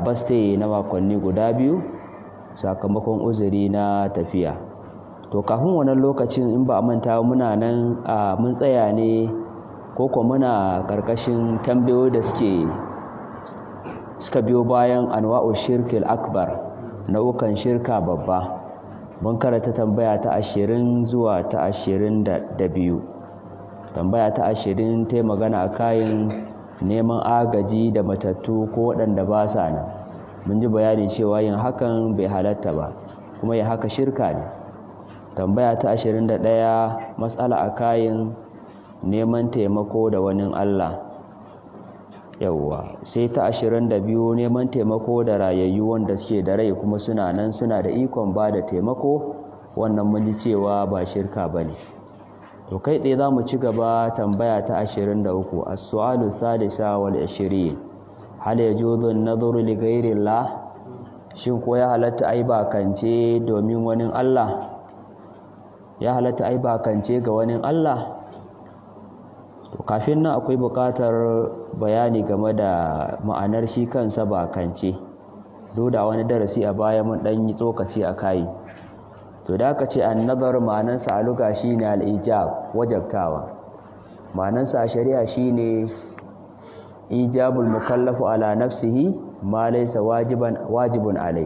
faste na makonni guda biyu sakamakon uzuri na tafiya to kafin wannan lokacin in ba a manta muna nan a mun tsaya ne ko kuma muna karkashin tambayoyi da suke suka biyo bayan anwa'u shirkil akbar nau'ukan shirka babba mun karanta tambaya ta ashirin zuwa ta ashirin da biyu tambaya ta ashirin ta magana a kayan neman agaji da matattu ko waɗanda ba sa nan mun ji bayani cewa yin hakan bai halatta ba kuma yin haka shirka ne tambaya ta ashirin da ɗaya matsala a kayan neman taimako da wani allah yauwa sai ta ashirin da biyu neman taimako da rayayyu wanda suke da rai kuma suna nan suna da ikon ba da taimako wannan mun ji cewa ba shirka ba ne to kai tsaye za mu ci gaba tambaya ta ashirin da uku a su'alu sadisa wal ashirin hal ya juzu nazuru li ghairillah shin ko ya halatta ai bakance domin wani Allah ya halatta ai bakance ga wani Allah to kafin nan akwai buƙatar bayani game da ma'anar shi kansa bakance duk da wani darasi a baya mun dan yi tsokaci a kai to da aka ce annazar ma'anarsa a luga shine al-ijab wajabtawa ma'anarsa a shari'a shine ijabul mukallafu ala nafsihi ma laysa wajiban wajibun alai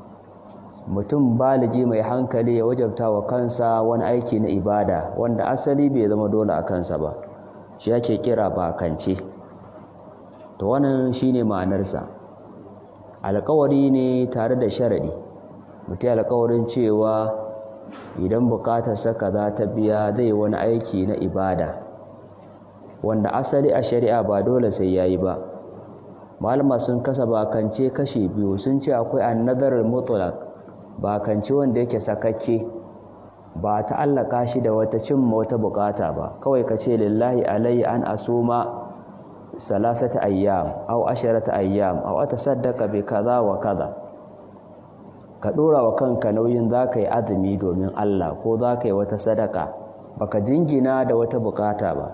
mutum baligi mai hankali ya wajabta wa kansa wani aiki na ibada wanda asali bai zama dole a kansa ba shi ake kira bakance to wannan shine ma'anarsa alƙawari ne tare da sharadi mutum alƙawarin cewa idan buƙatarsa kaza ta biya zai wani aiki na ibada wanda asali a shari'a ba dole sai yayi ba malama sun kasa bakance kashi biyu sun ce akwai annadarar mutlaq bakance wanda yake sakakke ba ta allaka shi da wata cimma wata bukata ba kawai ka ce lillahi alayhi an asuma salasata ayyam aw asharata ayyam aw atasaddaqa bi kaza wa kaza ka dora wa kanka nauyin zaka yi azumi domin Allah ko zaka yi wata sadaka baka jingina da wata bukata ba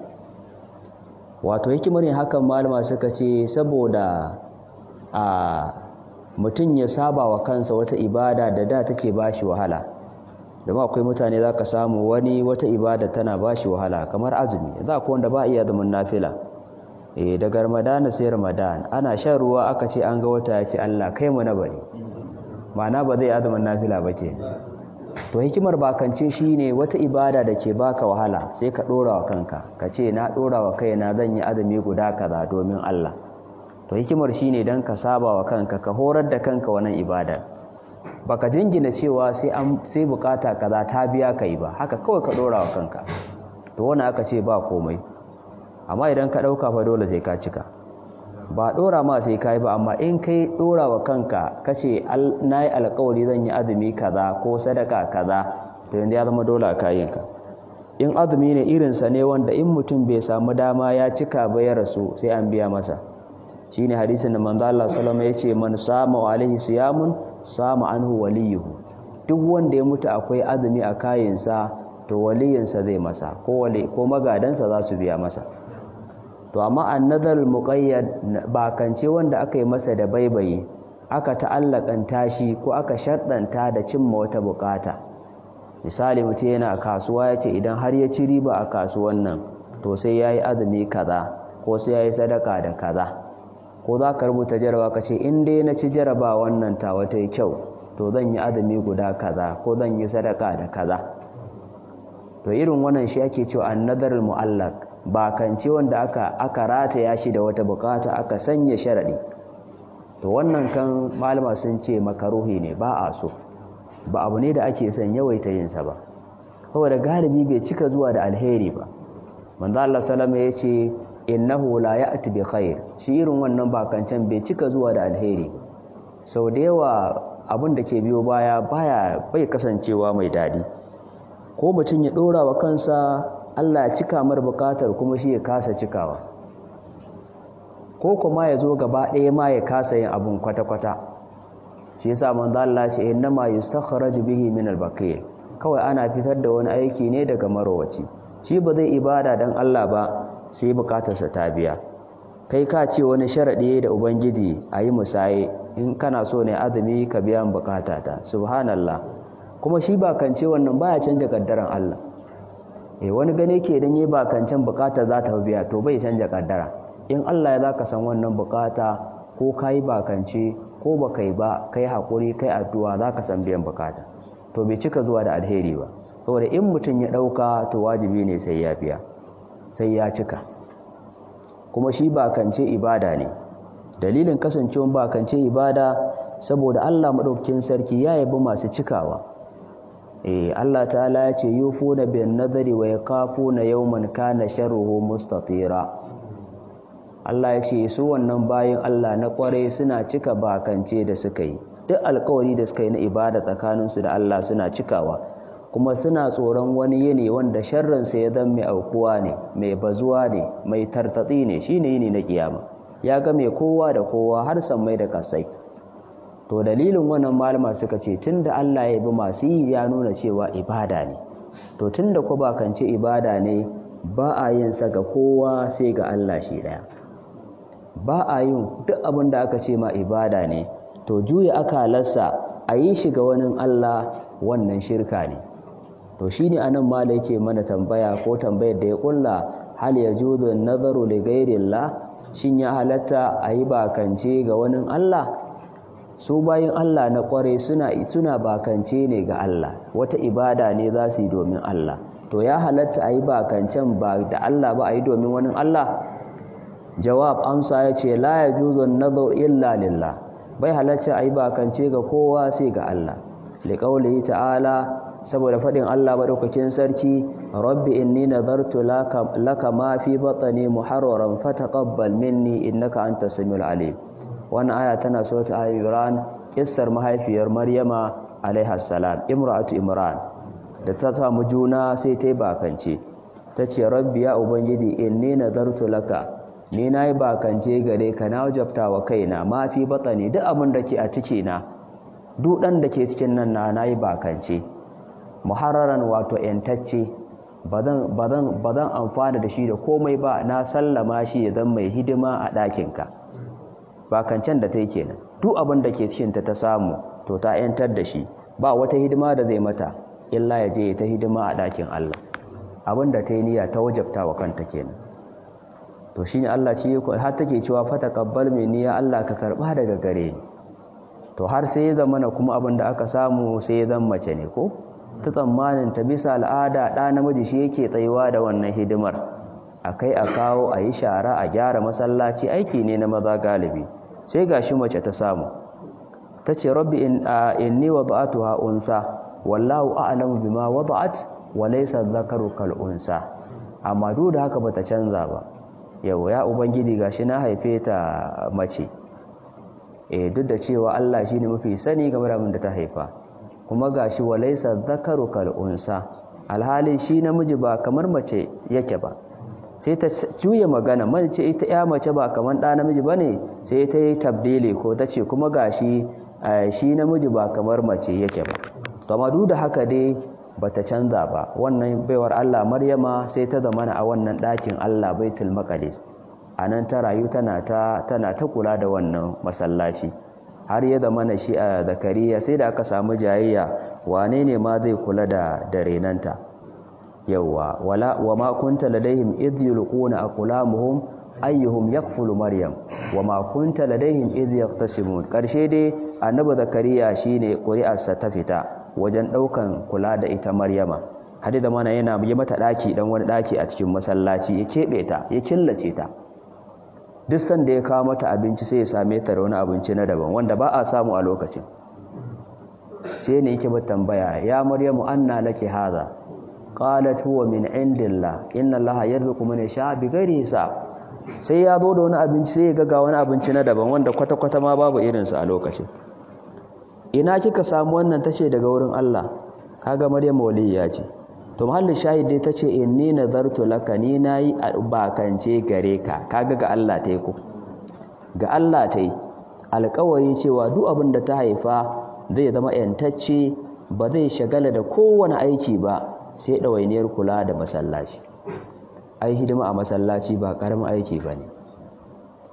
wato hikimar yin hakan malama suka ce saboda a mutum ya saba wa kansa wata ibada da da take bashi wahala da akwai mutane za ka samu wani wata ibada tana bashi wahala kamar azumi za ku wanda ba iya zaman nafila eh daga ramadana sai ramadan ana shan ruwa aka ce an ga wata ya ce Allah kai mu na bari ma'ana ba zai azumin nafila ba ke to hikimar bakance shine wata ibada da ke baka wahala sai ka dora wa kanka ka ce na dora wa kaina zan yi azumi guda kaza domin Allah to hikimar shine dan ka saba wa kanka ka horar da kanka wannan ibada baka jingina cewa sai an sai bukata kaza ta biya kai ba haka kawai ka dora wa kanka to wannan aka ce ba komai amma idan ka dauka fa dole sai ka cika ba dora ma sai kai ba amma in kai dora wa kanka kace nayi alƙawari zan yi azumi kaza ko sadaka kaza to yanda ya zama dole a kayinka in azumi ne irin sa ne wanda in mutum bai samu dama ya cika ba ya rasu sai an biya masa shine hadisin da manzo Allah sallallahu alaihi wasallam yace man sama alaihi siyamun sama anhu waliyuhu duk wanda ya mutu akwai azumi a kayinsa to waliyinsa zai masa ko wali ko magadansa za su biya masa to amma annadar muqayyad bakance wanda aka yi masa da baibayi aka ta'allakanta shi ko aka shaddanta da cimma wata bukata misali mutum yana kasuwa yace idan har ya ci riba a kasuwan nan to sai yayi azumi kaza ko sai yayi sadaka da kaza ko za ka rubuta jaraba ka ce in dai na ci jaraba wannan tawa ta yi kyau to zan yi azumi guda kaza ko zan yi sadaka da kaza to irin wannan shi ake cewa annadar mu'allaq ba kance wanda aka aka rataya shi da wata bukata aka sanya sharadi to wannan kan malama sun ce makaruhi ne ba a so ba abu ne da ake son yawaita yin sa ba saboda galibi bai cika zuwa da alheri ba manzo Allah sallama yace innahu la ya'ti bi khair shi irin wannan bakancan bai cika zuwa da alheri sau da yawa abin da ke biyo baya baya bai kasancewa mai dadi ko mutum ya dora wa kansa Allah ya cika mar bukatar kuma shi ya kasa cikawa ko kuma ya zo gaba ɗaya ma ya kasa yin abun kwata-kwata shi yasa manzo Allah ce innama yustakhraju bihi min al-baqi kawai ana fitar da wani aiki ne daga marowaci shi ba zai ibada dan Allah ba sai bukatarsa ta biya kai ka ce wani sharaɗi da ubangiji a yi musaye in kana so ne azumi ka biya bukata ta subhanallah kuma shi bakance wannan baya canja kaddaran Allah eh wani gane ke dan yi bakancen bukata za ta biya to bai canja kaddara in Allah ya zaka san wannan bukata ko kai bakance ko ba kai ba kai hakuri kai addu'a zaka san biyan bukata to bai cika zuwa da alheri ba saboda in mutum ya dauka to wajibi ne sai ya biya sai ya cika kuma shi bakance ibada ne dalilin kasancewa bakance ibada saboda Allah madaukakin sarki ya yabi masu cikawa eh Allah ta'ala ya ce yufuna bin nadari wa yaqafuna yawman kana sharruhu mustatira Allah ya ce su wannan bayin Allah na kware suna cika bakance da suka yi duk alkawari da suka yi na ibada tsakaninsu da Allah suna cikawa kuma suna tsoron wani yini wanda sharrinsa ya zama mai aukuwa ne mai bazuwa ne mai tartatsi ne shine yini na kiyama ya ga mai kowa da kowa har sammai da kasai to dalilin wannan malama suka ce tunda Allah ya bi masu yi ya nuna cewa ibada ne to tunda ku bakance ibada ne ba a yin sa ga kowa sai ga Allah shi daya ba a yin duk abin da aka ce ma ibada ne to juya akalarsa a yi shi ga wani Allah wannan shirka ne to shi ne anan mala yake mana tambaya ko tambayar da ya kulla hal ya juzu nazaru li ghairillah shin ya halatta a yi bakance ga wani Allah su bayan Allah na kware suna suna bakance ne ga Allah wata ibada ne za su yi domin Allah to ya halatta a yi bakancen ba da Allah ba a yi domin wani Allah jawab amsa ya ce la ya juzun nazar illa lillah bai halatta a yi bakance ga kowa sai ga Allah liƙaulihi ta'ala saboda faɗin Allah maɗaukakin sarki rabbi inni nazartu laka ma fi batni muharraran fataqabbal minni innaka antas samiul alim wannan aya tana suratul ali imran kissar mahaifiyar maryama alaiha salam imra'atu imran da ta samu juna sai ta yi bakance ta ce rabbi ya ubangiji inni nazartu laka ni na yi bakance gare ka na wajabta wa kaina ma fi batsani duk abin da ke a ciki na duk ɗan da ke cikin nan na na yi bakance muharraran wato ‘yantacce ba zan amfana da shi da komai ba na sallama shi ya zan mai hidima a ɗakinka bakancen da ta yi kenan duk abin da ke cikinta ta samu to ta ‘yantar da shi ba wata hidima da zai mata illa ya je ta hidima a ɗakin Allah abin da ta yi niyya ta wajabta wa kanta kenan to shine Allah ci har take cewa fa taqabbal minni ya Allah ka karba daga gare ni to har sai ya zama na kuma abin da aka samu sai ya zama mace ne ko ta tsammanin ta bisa al'ada ɗa namiji shi yake tsayuwa da wannan hidimar akai a kawo a yi shara a gyara masallaci aiki ne na maza galibi sai gashi mace ta samu ta ce rabbi inni wada'atuha unsa wallahu a'lamu bima wada'at wa laysa dhakaru kal unsa amma duk da haka bata canza ba yau ya ubangiji gashi na haife ta mace eh duk da cewa Allah shine mafi sani game da abin da ta haifa kuma gashi walaysa dhakaru kal unsa alhalin shi namiji ba kamar mace yake ba sai ta juya magana mace ita ya mace ba kamar da namiji bane sai ta yi tabdili ko ta ce kuma gashi shi namiji ba kamar mace yake ba to amma duk da haka dai bata canza ba wannan baiwar Allah Maryama sai ta zamana a wannan ɗakin Allah Baitul Maqdis anan ta rayu tana ta tana ta kula da wannan masallaci har ya zamana shi a Zakariya sai da aka samu jayayya wane ne ma zai kula da da renanta yawa wala wama kunta ladaihim idh yulquna aqlamuhum ayyuhum yakfulu maryam wama kunta ladaihim idh yaqtasimun karshe dai annabi Zakariya shine ƙuri'arsa ta fita wajen ɗaukan kula da ita Maryama hadi da mana yana yi mata ɗaki dan wani ɗaki a cikin masallaci ya keɓe ta ya killace ta duk sanda ya kawo mata abinci sai ya same ta da wani abinci na daban wanda ba a samu a lokacin sai ne yake mata tambaya ya Maryamu anna laki hadha qalat huwa min indillah inna allaha yarzuqu man yasha bighairi hisab sai ya zo da wani abinci sai ya ga wani abinci na daban wanda kwata-kwata ma babu irinsa a lokacin ina kika samu wannan tace daga wurin Allah kaga Maryam waliya ce to mahallin shahid dai tace inni nazartu laka ni nayi bakance gare ka kaga ga Allah tayi ko ga Allah tayi alƙawari cewa duk abin da ta haifa zai zama yantacce ba zai shagala da kowane aiki ba sai ɗawainiyar kula da masallaci ai hidima a masallaci ba ƙaramin aiki ba ne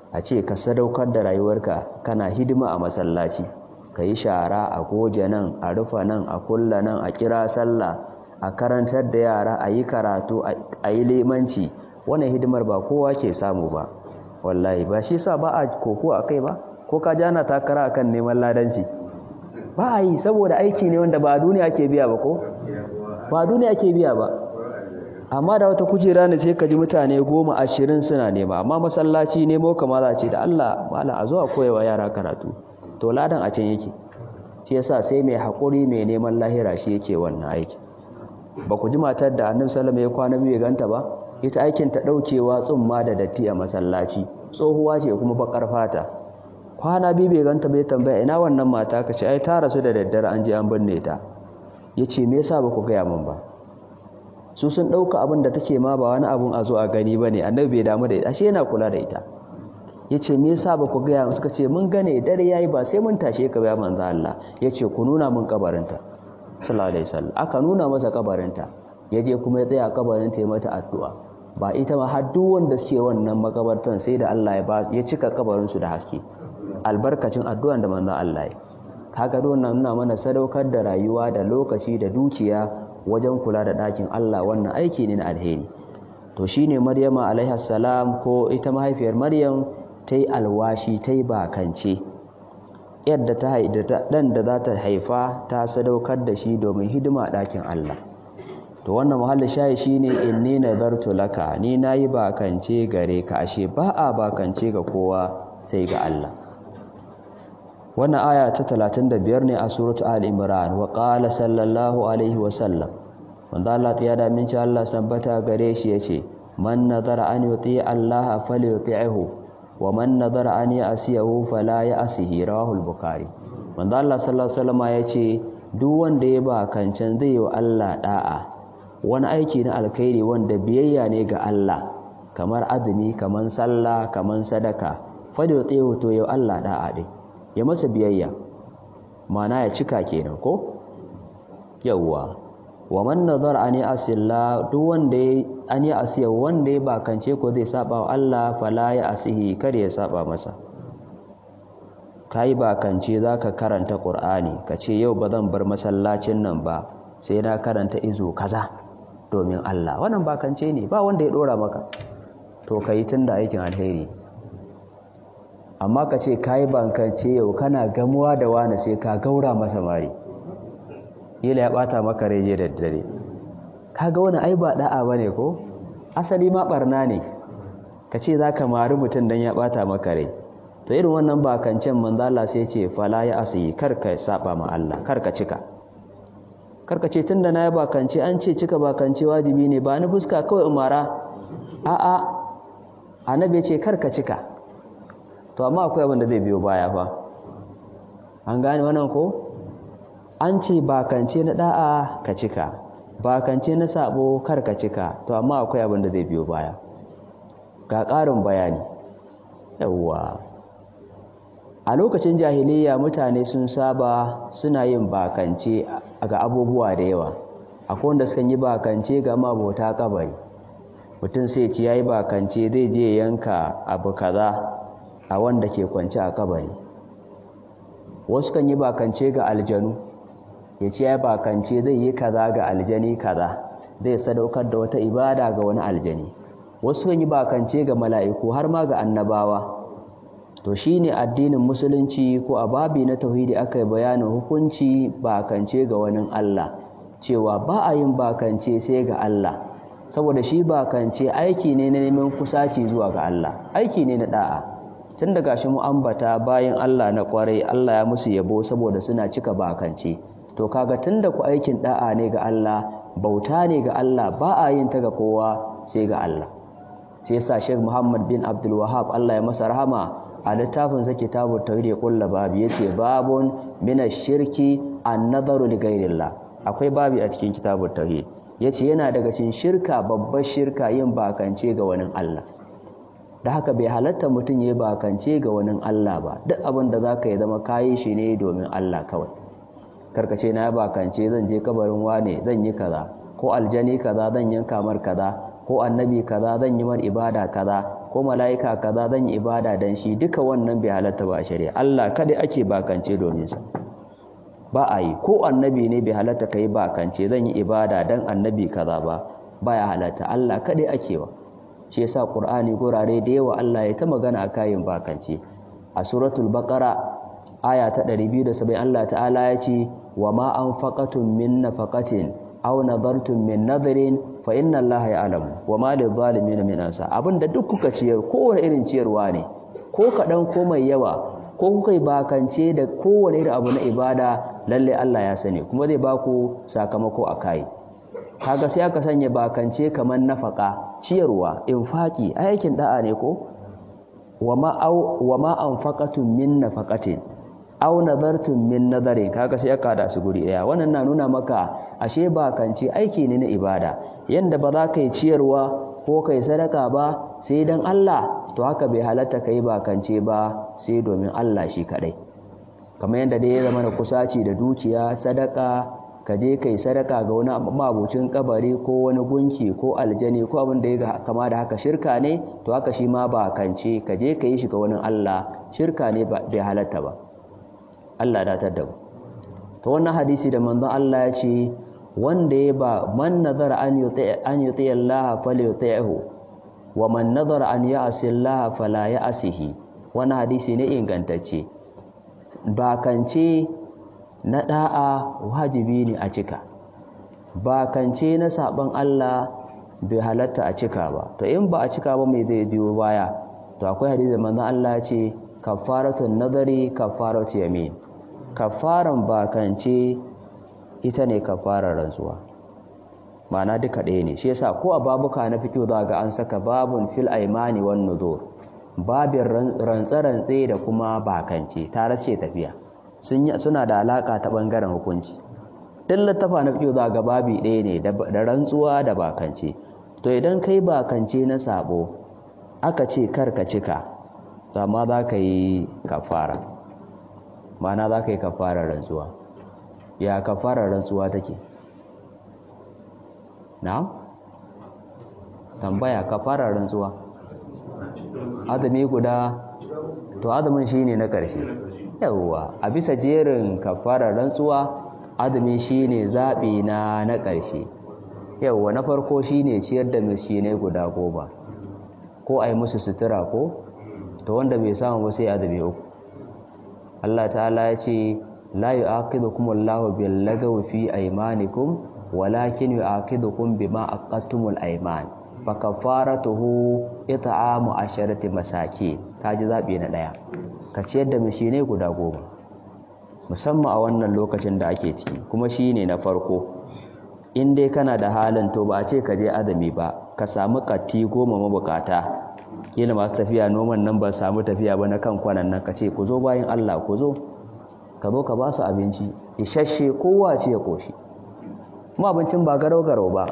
a ce ka sadaukar da rayuwarka kana hidima a masallaci ka yi shara a goje nan a rufa nan a kulla nan a kira sallah a karantar da yara a yi karatu a yi limanci wannan hidimar ba kowa ke samu ba wallahi ba shi sa ba a koko a kai ba ko ka jana takara akan neman ladanci ba a yi saboda aiki ne wanda ba duniya ke biya ba ko ba duniya ke biya ba amma da wata kujera ne sai ka ji mutane goma ashirin suna nema amma masallaci nemo kama za ce da Allah mala a zuwa koyawa yara karatu to ladan a can yake shi yasa sai mai haƙuri mai neman lahira shi yake wannan aiki ba ku ji matar da annabi sallallahu ya kwana biyu ganta ba ita aikin ta daukewa tsumma da datti a masallaci tsohuwa ce kuma bakar fata kwana biyu bai ganta bai tambaya ina wannan mata ka ce ai ta rasu da daddare an je an binne ta yace me yasa ba ku gaya min ba su sun ɗauka abin da take ma ba wani abun a zo a gani ba ne annabi bai damu da ita ashe yana kula da ita ya ce me yasa ba ku gaya suka ce mun gane dare yayi ba sai mun tashe ka ya manzo Allah ya ce ku nuna mun kabarinta sallallahu alaihi wasallam aka nuna masa kabarinta ya je kuma ya tsaya kabarinta ya mata addu'a ba ita ma har duk wanda suke wannan makabartan sai da Allah ya ba ya cika kabarin su da haske albarkacin addu'an da manzo Allah ya kaga wannan nuna mana sadaukar da rayuwa da lokaci da dukiya wajen kula da ɗakin Allah wannan aiki ne na alheri to shine Maryama alaiha salam ko ita mahaifiyar Maryam ta yi alwashi ta yi bakance yadda ta haida ɗan da za ta haifa ta sadaukar da shi domin hidima ɗakin Allah to wannan muhalli shayi shine inni nazartu laka ni nayi bakance gare ka ashe ba a bakance ga kowa sai ga Allah wannan aya ta 35 ne a suratu al-imran wa qala sallallahu alaihi wa sallam wanda Allah ya da min Allah tabbata gare shi yace man nazara an yuti Allah falyuti'hu wa man nazara an ya'siyahu fala ya'sihi rawahu al-bukhari wanda Allah sallallahu alaihi wasallam yace duk wanda ya ba kancan zai yi wa Allah da'a wani aiki na alkhairi wanda biyayya ne ga Allah kamar azumi kamar sallah kamar sadaka falyuti'hu to yau Allah da'a dai ya masa biyayya mana ya cika kenan ko yawwa wa man nazar an asilla duk wanda ya an yi asiya wanda ya bakance ko zai saba wa Allah fala ya asihi kar ya saba masa kai bakance zaka karanta Qur'ani kace yau ba zan bar masallacin nan ba sai na karanta izo kaza domin Allah wannan bakance ne ba wanda ya dora maka to kai tunda aikin alheri amma ka ce ka yi bankance yau kana gamuwa da wani sai ka gaura masa mari ila ya bata maka reje da dare ka ga wani ai ba da'a ba ne ko asali ma barna ne ka ce za ka mari mutum don ya bata maka rai to irin wannan bakancen manzala sai ce fala ya asiyi kar ka saba ma Allah kar ka cika kar ka ce tunda na yi bakance an ce cika bakance wajibi ne ba ni fuska kawai umara a'a annabi ce kar ka cika to amma akwai abin da zai biyo baya fa an gane wannan ko an ce bakance na da'a ka cika bakance na sabo kar ka cika to amma akwai abin da zai biyo baya ga ƙarin bayani yawwa a lokacin jahiliya mutane sun saba suna yin bakance ga abubuwa da yawa akwai wanda sukan yi bakance ga mabota kabari mutum sai ci yayi bakance zai je yanka abu kaza a wanda ke kwance a kabari wasu kan yi bakance ga aljanu ya ce ya bakance zai yi kaza ga aljani kaza zai sadaukar da wata ibada ga wani aljani wasu kan yi bakance ga mala'iku har ma ga annabawa to shi ne addinin musulunci ko a babi na tauhidi aka yi bayanin hukunci bakance ga wani Allah cewa ba a yin bakance sai ga Allah saboda shi bakance aiki ne na neman kusaci zuwa ga Allah aiki ne na da'a tun da gashi mu ambata bayan Allah na kwarai Allah ya musu yabo saboda suna cika bakance to kaga tun da ku aikin da'a ne ga Allah bauta ne ga Allah ba a yin ta ga kowa sai ga Allah sai yasa Sheikh Muhammad bin Abdul Wahhab Allah ya masa rahama a littafin sa kitabut tauhid ya kulla babu yace babun min ash-shirki an-nazaru li ghayrillah akwai babi a cikin kitabut tauhid yace yana daga cikin shirka babbar shirka yin bakance ga wani Allah da haka bai halatta mutum ya bakance ga wani Allah ba duk abin da za ka yi zama kayi shi ne domin Allah kawai karkace na bakance zan je kabarin wane zan yi kaza ko aljani kaza zan yanka mar kaza ko annabi kaza zan yi mar ibada kaza ko mala'ika kaza zan yi ibada dan shi duka wannan bai halatta ba a shari'a Allah kada ake bakance domin sa ba a yi ko annabi ne bai halatta kai bakance zan yi ibada dan annabi kaza ba baya halatta Allah kada ake wa shi yasa Qur'ani gurare da yawa Allah ya ta magana a kayan bakance a suratul baqara aya ta 270 Allah ta'ala ya ce wa ma anfaqatum min nafaqatin aw nadartum min nadrin fa inna allaha ya'lamu wa ma lil zalimin min ansa abinda duk kuka ciyar kowane irin ciyarwa ne ko kadan ko mai yawa ko kuka yi bakance da kowane irin abu na ibada lalle Allah ya sani kuma zai baku sakamako a kai kaga sai aka sanya bakance kamar nafaka ciyarwa infaki aikin da'a ne ko wa ma wa ma anfaqatum min nafaqatin aw nadartum min nadarin kaga sai aka da su guri daya wannan na nuna maka ashe ba kanci aiki ne na ibada yanda ba za ka yi ciyarwa ko kai sadaka ba sai dan Allah to haka bai halatta kai ba kance ba sai domin Allah shi kadai kamar yanda dai ya zama da kusaci da dukiya sadaka ka je kai sadaka ga wani mabucin kabari ko wani gunki ko aljani ko abin da ya kama da haka shirka ne to haka shi ma ba kance ka je ka yi shi ga wani Allah shirka ne bai halatta ba Allah datar da mu to wannan hadisi da manzon Allah ya ce wanda ya ba man nazara an yuti an yuti Allah falyuti'hu wa man nazara an ya'si Allah fala ya'sihi wannan hadisi ne ingantacce bakance na da'a wajibi ne a cika bakance na saban Allah bai halatta a cika ba to in ba a cika ba mai zai biyo baya to akwai hadisi manzon Allah ya ce kafaratun nazari kafaratu yamin kafaran bakance ita ne kafarar rantsuwa ma'ana duka ɗaya ne shi yasa ko a babuka na fito za ga an saka babun fil aimani wan nuzur babin rantsa-rantse da kuma bakance ta rasce tafiya suna da alaka ta bangaren hukunci duk littafa na fito za ga babi ɗaya ne da rantsuwa da bakance to idan kai bakance na sabo aka ce kar ka cika to amma za ka yi kafara mana za ka yi kafarar rantsuwa ya kafarar rantsuwa take na? tambaya kafarar rantsuwa azumi guda to azumin shi ne na ƙarshe yawwa a bisa jerin kafarar rantsuwa azumi shi ne zaɓi na na ƙarshe yawwa na farko shi ne ciyar da miskinai guda goma ko a yi musu sutura ko to wanda bai samu ba sai azumi uku Allah ta'ala ya ce la yu'aqidukum Allahu bil lagawi fi aymanikum walakin yu'aqidukum bima aqadtumul ayman fa kafaratuhu it'amu asharati masakin kaji zabi na daya ka ciyar da mishinai guda goma musamman a wannan lokacin da ake ciki kuma shine na farko in dai kana da halin to ba a ce ka je azumi ba ka samu katti goma mabukata kila masu tafiya noman nan ba samu tafiya ba na kan kwanan nan ka ce ku zo bayan Allah ku zo ka zo ka ba su abinci isasshe kowa ce ya koshi kuma abincin ba garau garau ba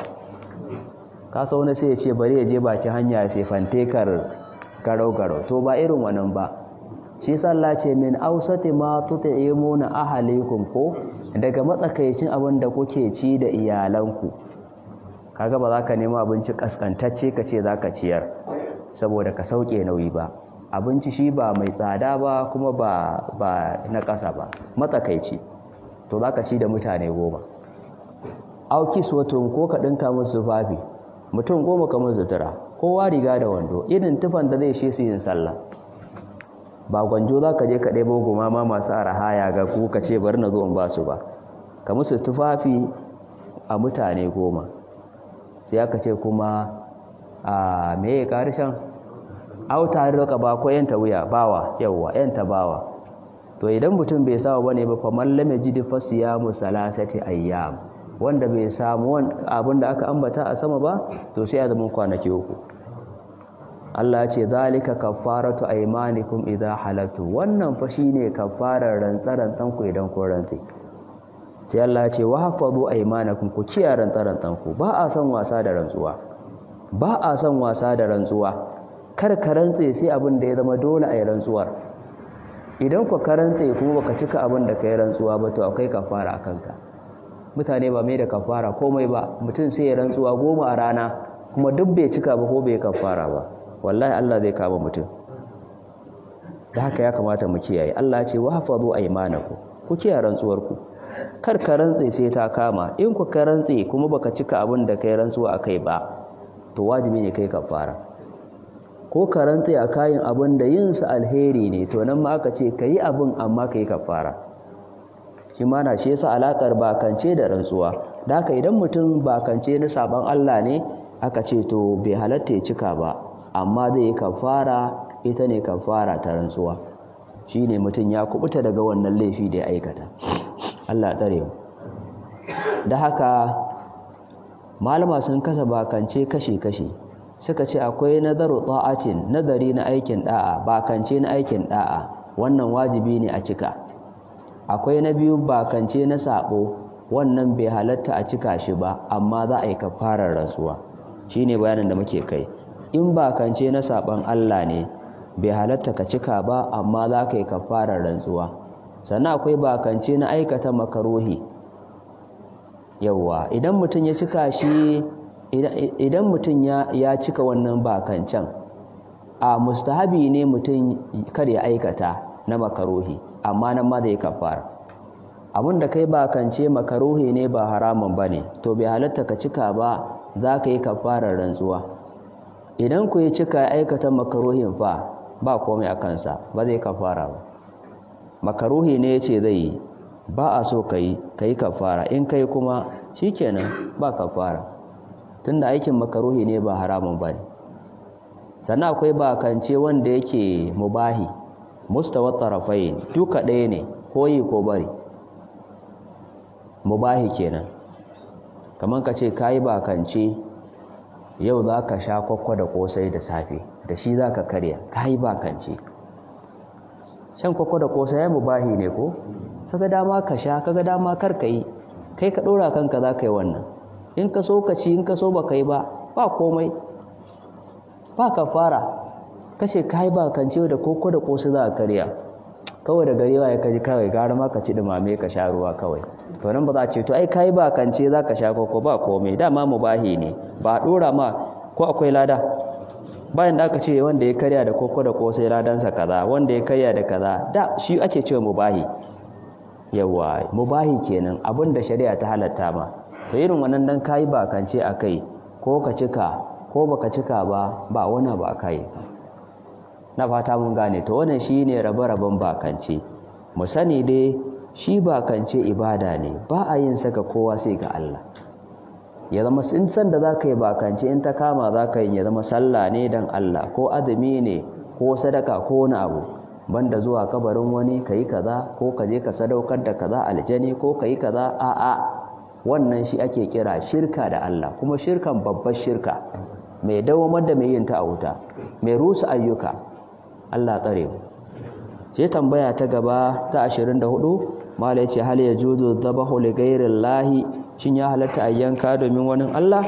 ka sau wani sai ya ce bari ya je baki hanya ya sai fantekar garau garau to ba irin wannan ba shi sallah ce min ausati ma tut'imuna ahalikum ko daga matsakaicin abin da kuke ci da iyalanku kaga ba za ka nemi abinci kaskantacce ka ce za ka ciyar saboda ka sauke nauyi ba abinci shi ba mai tsada ba kuma ba ba na ƙasa ba matsakaici to za ka ci da mutane goma auki suwatun ko ka ɗinka musu tufafi mutum goma ka musu sutura kowa riga da wando irin tufan da zai shi su yin sallah ba gwanjo za ka je ka ɗebo goma ma masu arahaya ga ku ka ce bari na zo in ba su ba ka musu tufafi a mutane goma sai aka ce kuma a meye karishan auta roka ba ko yanta wuya bawa yawwa yanta bawa to idan mutum bai samu bane ba fa man lam yajid fa siyamu salasati ayyam wanda bai samu abinda aka ambata a sama ba to sai ya zama kwanaki uku Allah ce zalika kaffaratu aymanikum idza halatu wannan fa shine kaffarar rantsarantan ku idan ku rantsi sai Allah ce wa hafazu aymanakum ku kiyaye rantsarantan ku ba a son wasa da rantsuwa ba a son wasa da rantsuwa kar ka rantse sai abin da ya zama dole a yi rantsuwar idan ku ka rantse kuma baka cika abin da ka yi rantsuwa ba to akwai kafara a kanka mutane ba mai da kafara komai ba mutum sai ya rantsuwa goma a rana kuma duk bai cika ba ko bai kafara ba wallahi Allah zai kama mutum da haka ya kamata mu kiyaye Allah ce wa hafazu aymanakum ku kiyaye rantsuwarku kar ka rantse sai ta kama in ku ka rantse kuma baka cika abin da kai rantsuwa akai ba to wajibi ne kai kafara ko ka rantse a kayan abin da yin sa alheri ne to nan ma aka ce kai abin amma kai kafara shi ma na shi yasa alakar bakance da rantsuwa da haka idan mutum bakance na saban Allah ne aka ce to bai halatta ya cika ba amma zai yi kafara ita ne kafara ta rantsuwa shine mutum ya kubuta daga wannan laifi da ya aikata Allah tsare mu da haka malama sun kasa bakance kashi-kashi suka ce akwai nazaru ta'atin nazari na aikin da'a bakance na aikin da'a wannan wajibi ne a cika akwai na biyu bakance na sabo wannan bai halatta a cika shi ba amma za a yi kafarar rantsuwa shine bayanin da muke kai in bakance na saban Allah ne bai halatta ka cika ba amma za ka yi kafarar rantsuwa sannan akwai bakance na aikata makaruhi yawwa idan mutum ya cika shi idan mutum ya cika wannan bakancen a mustahabi ne mutum kar ya aikata na makaruhi amma nan ma zai kafara abin da kai bakance makaruhi ne ba haramun ba ne to bai halatta ka cika ba za ka yi kafarar rantsuwa idan ku yi cika aikata makaruhin fa ba komai a kansa ba zai kafara ba makaruhi ne ya ce zai yi ba a so ka yi ka yi kafara in kai kuma shi kenan ba kafara tunda aikin makaruhi ne ba haramun ba ne sannan akwai bakance wanda yake mubahi mustawa tarafai duka ɗaya ne ko yi ko bari mubahi kenan kamar ka ce ka yi bakance yau za ka sha kwakwa da kosai da safe da shi za ka karya ka yi bakance shan kwakwa da kosai ya mubahi ne ko kaga dama ka sha kaga dama kar ka yi kai ka ɗora kanka za ka yi wannan in ka so ka ci in ka so ba ka yi ba ba komai ba ka fara kashe ka yi bakance da koko da kosai za a karya kawai da garewa ya kaji kawai gara ma ka ci dumame ka sha ruwa kawai to nan ba za a ce to ai kai ba kance za ka sha koko ba komai dama mubahi ne ba a dora ma ko akwai lada bayan da aka ce wanda ya karya da koko da kosai ladansa kaza wanda ya karya da kaza da shi ake cewa mubahi yawa mubahi kenan abin da shari'a ta halatta ma to irin wannan dan kai ba kance akai ko ka cika ko baka cika ba ba wani ba kai na fata mun gane to wannan shine rabe-raben bakance mu sani dai shi bakance ibada ne ba a yin saka kowa sai ga Allah ya zama in san da zaka yi bakance in ta kama zaka yi ya zama sallah ne dan Allah ko azumi ne ko sadaka ko wani abu banda zuwa kabarin wani kai kaza ko ka je ka sadaukar da kaza aljani ko kai kaza a a wannan shi ake kira shirka da Allah kuma shirkan babbar shirka mai dawamar da mai yin ta a wuta mai rusa ayyuka Allah tsare mu sai tambaya ta gaba ta 24 mala yace hal yajuzu dhabahu li ghayri llahi shin ya halatta a yanka domin wani Allah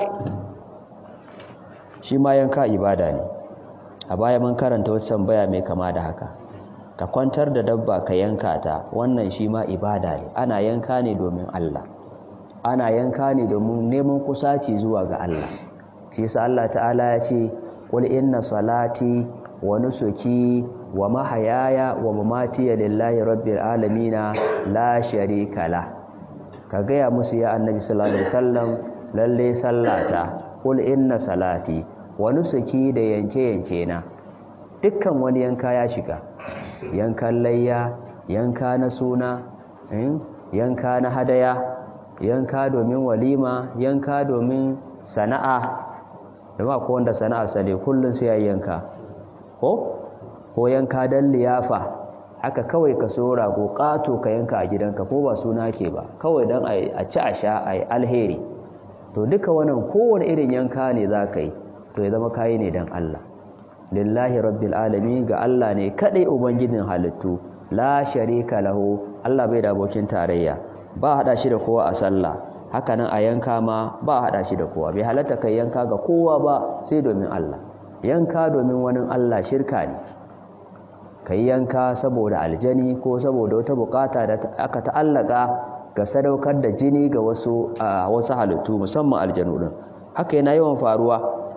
shi ma yanka ibada ne a baya mun karanta wata tambaya mai kama da haka ka kwantar da dabba ka yanka ta wannan shi ma ibada ne ana yanka ne domin Allah ana yanka ne domin neman kusaci zuwa ga Allah shi yasa Allah ta'ala ya ce qul inna salati wa nusuki wa mahayaya wa mamati lillahi rabbil alamin la sharika la ka gaya musu ya annabi sallallahu alaihi wasallam lalle sallata qul inna salati wa nusuki da yanke yanke na dukkan wani yanka ya shiga yankan layya yanka na suna yanka na hadaya yanka domin walima yanka domin sana'a da ba ko wanda sana'a sane kullun sai ya yanka ko ko yanka dan liyafa haka kawai ka so rago kato ka yanka a gidanka ko ba suna ke ba kawai dan a ci a sha a yi alheri to duka wannan kowane irin yanka ne za ka yi to ya zama kayi ne dan Allah lillahi rabbil alamin ga Allah ne kadai ubangijin halittu la sharika lahu Allah bai da abokin tarayya ba hada shi da kowa a sallah haka nan a yanka ma ba hada shi da kowa bai halatta kai yanka ga kowa ba sai domin Allah yanka domin wani Allah shirka ne kai yanka saboda aljani ko saboda wata bukata da aka ta'allaka ga sadaukar da jini ga wasu wasu halittu musamman aljanu din haka yana yawan faruwa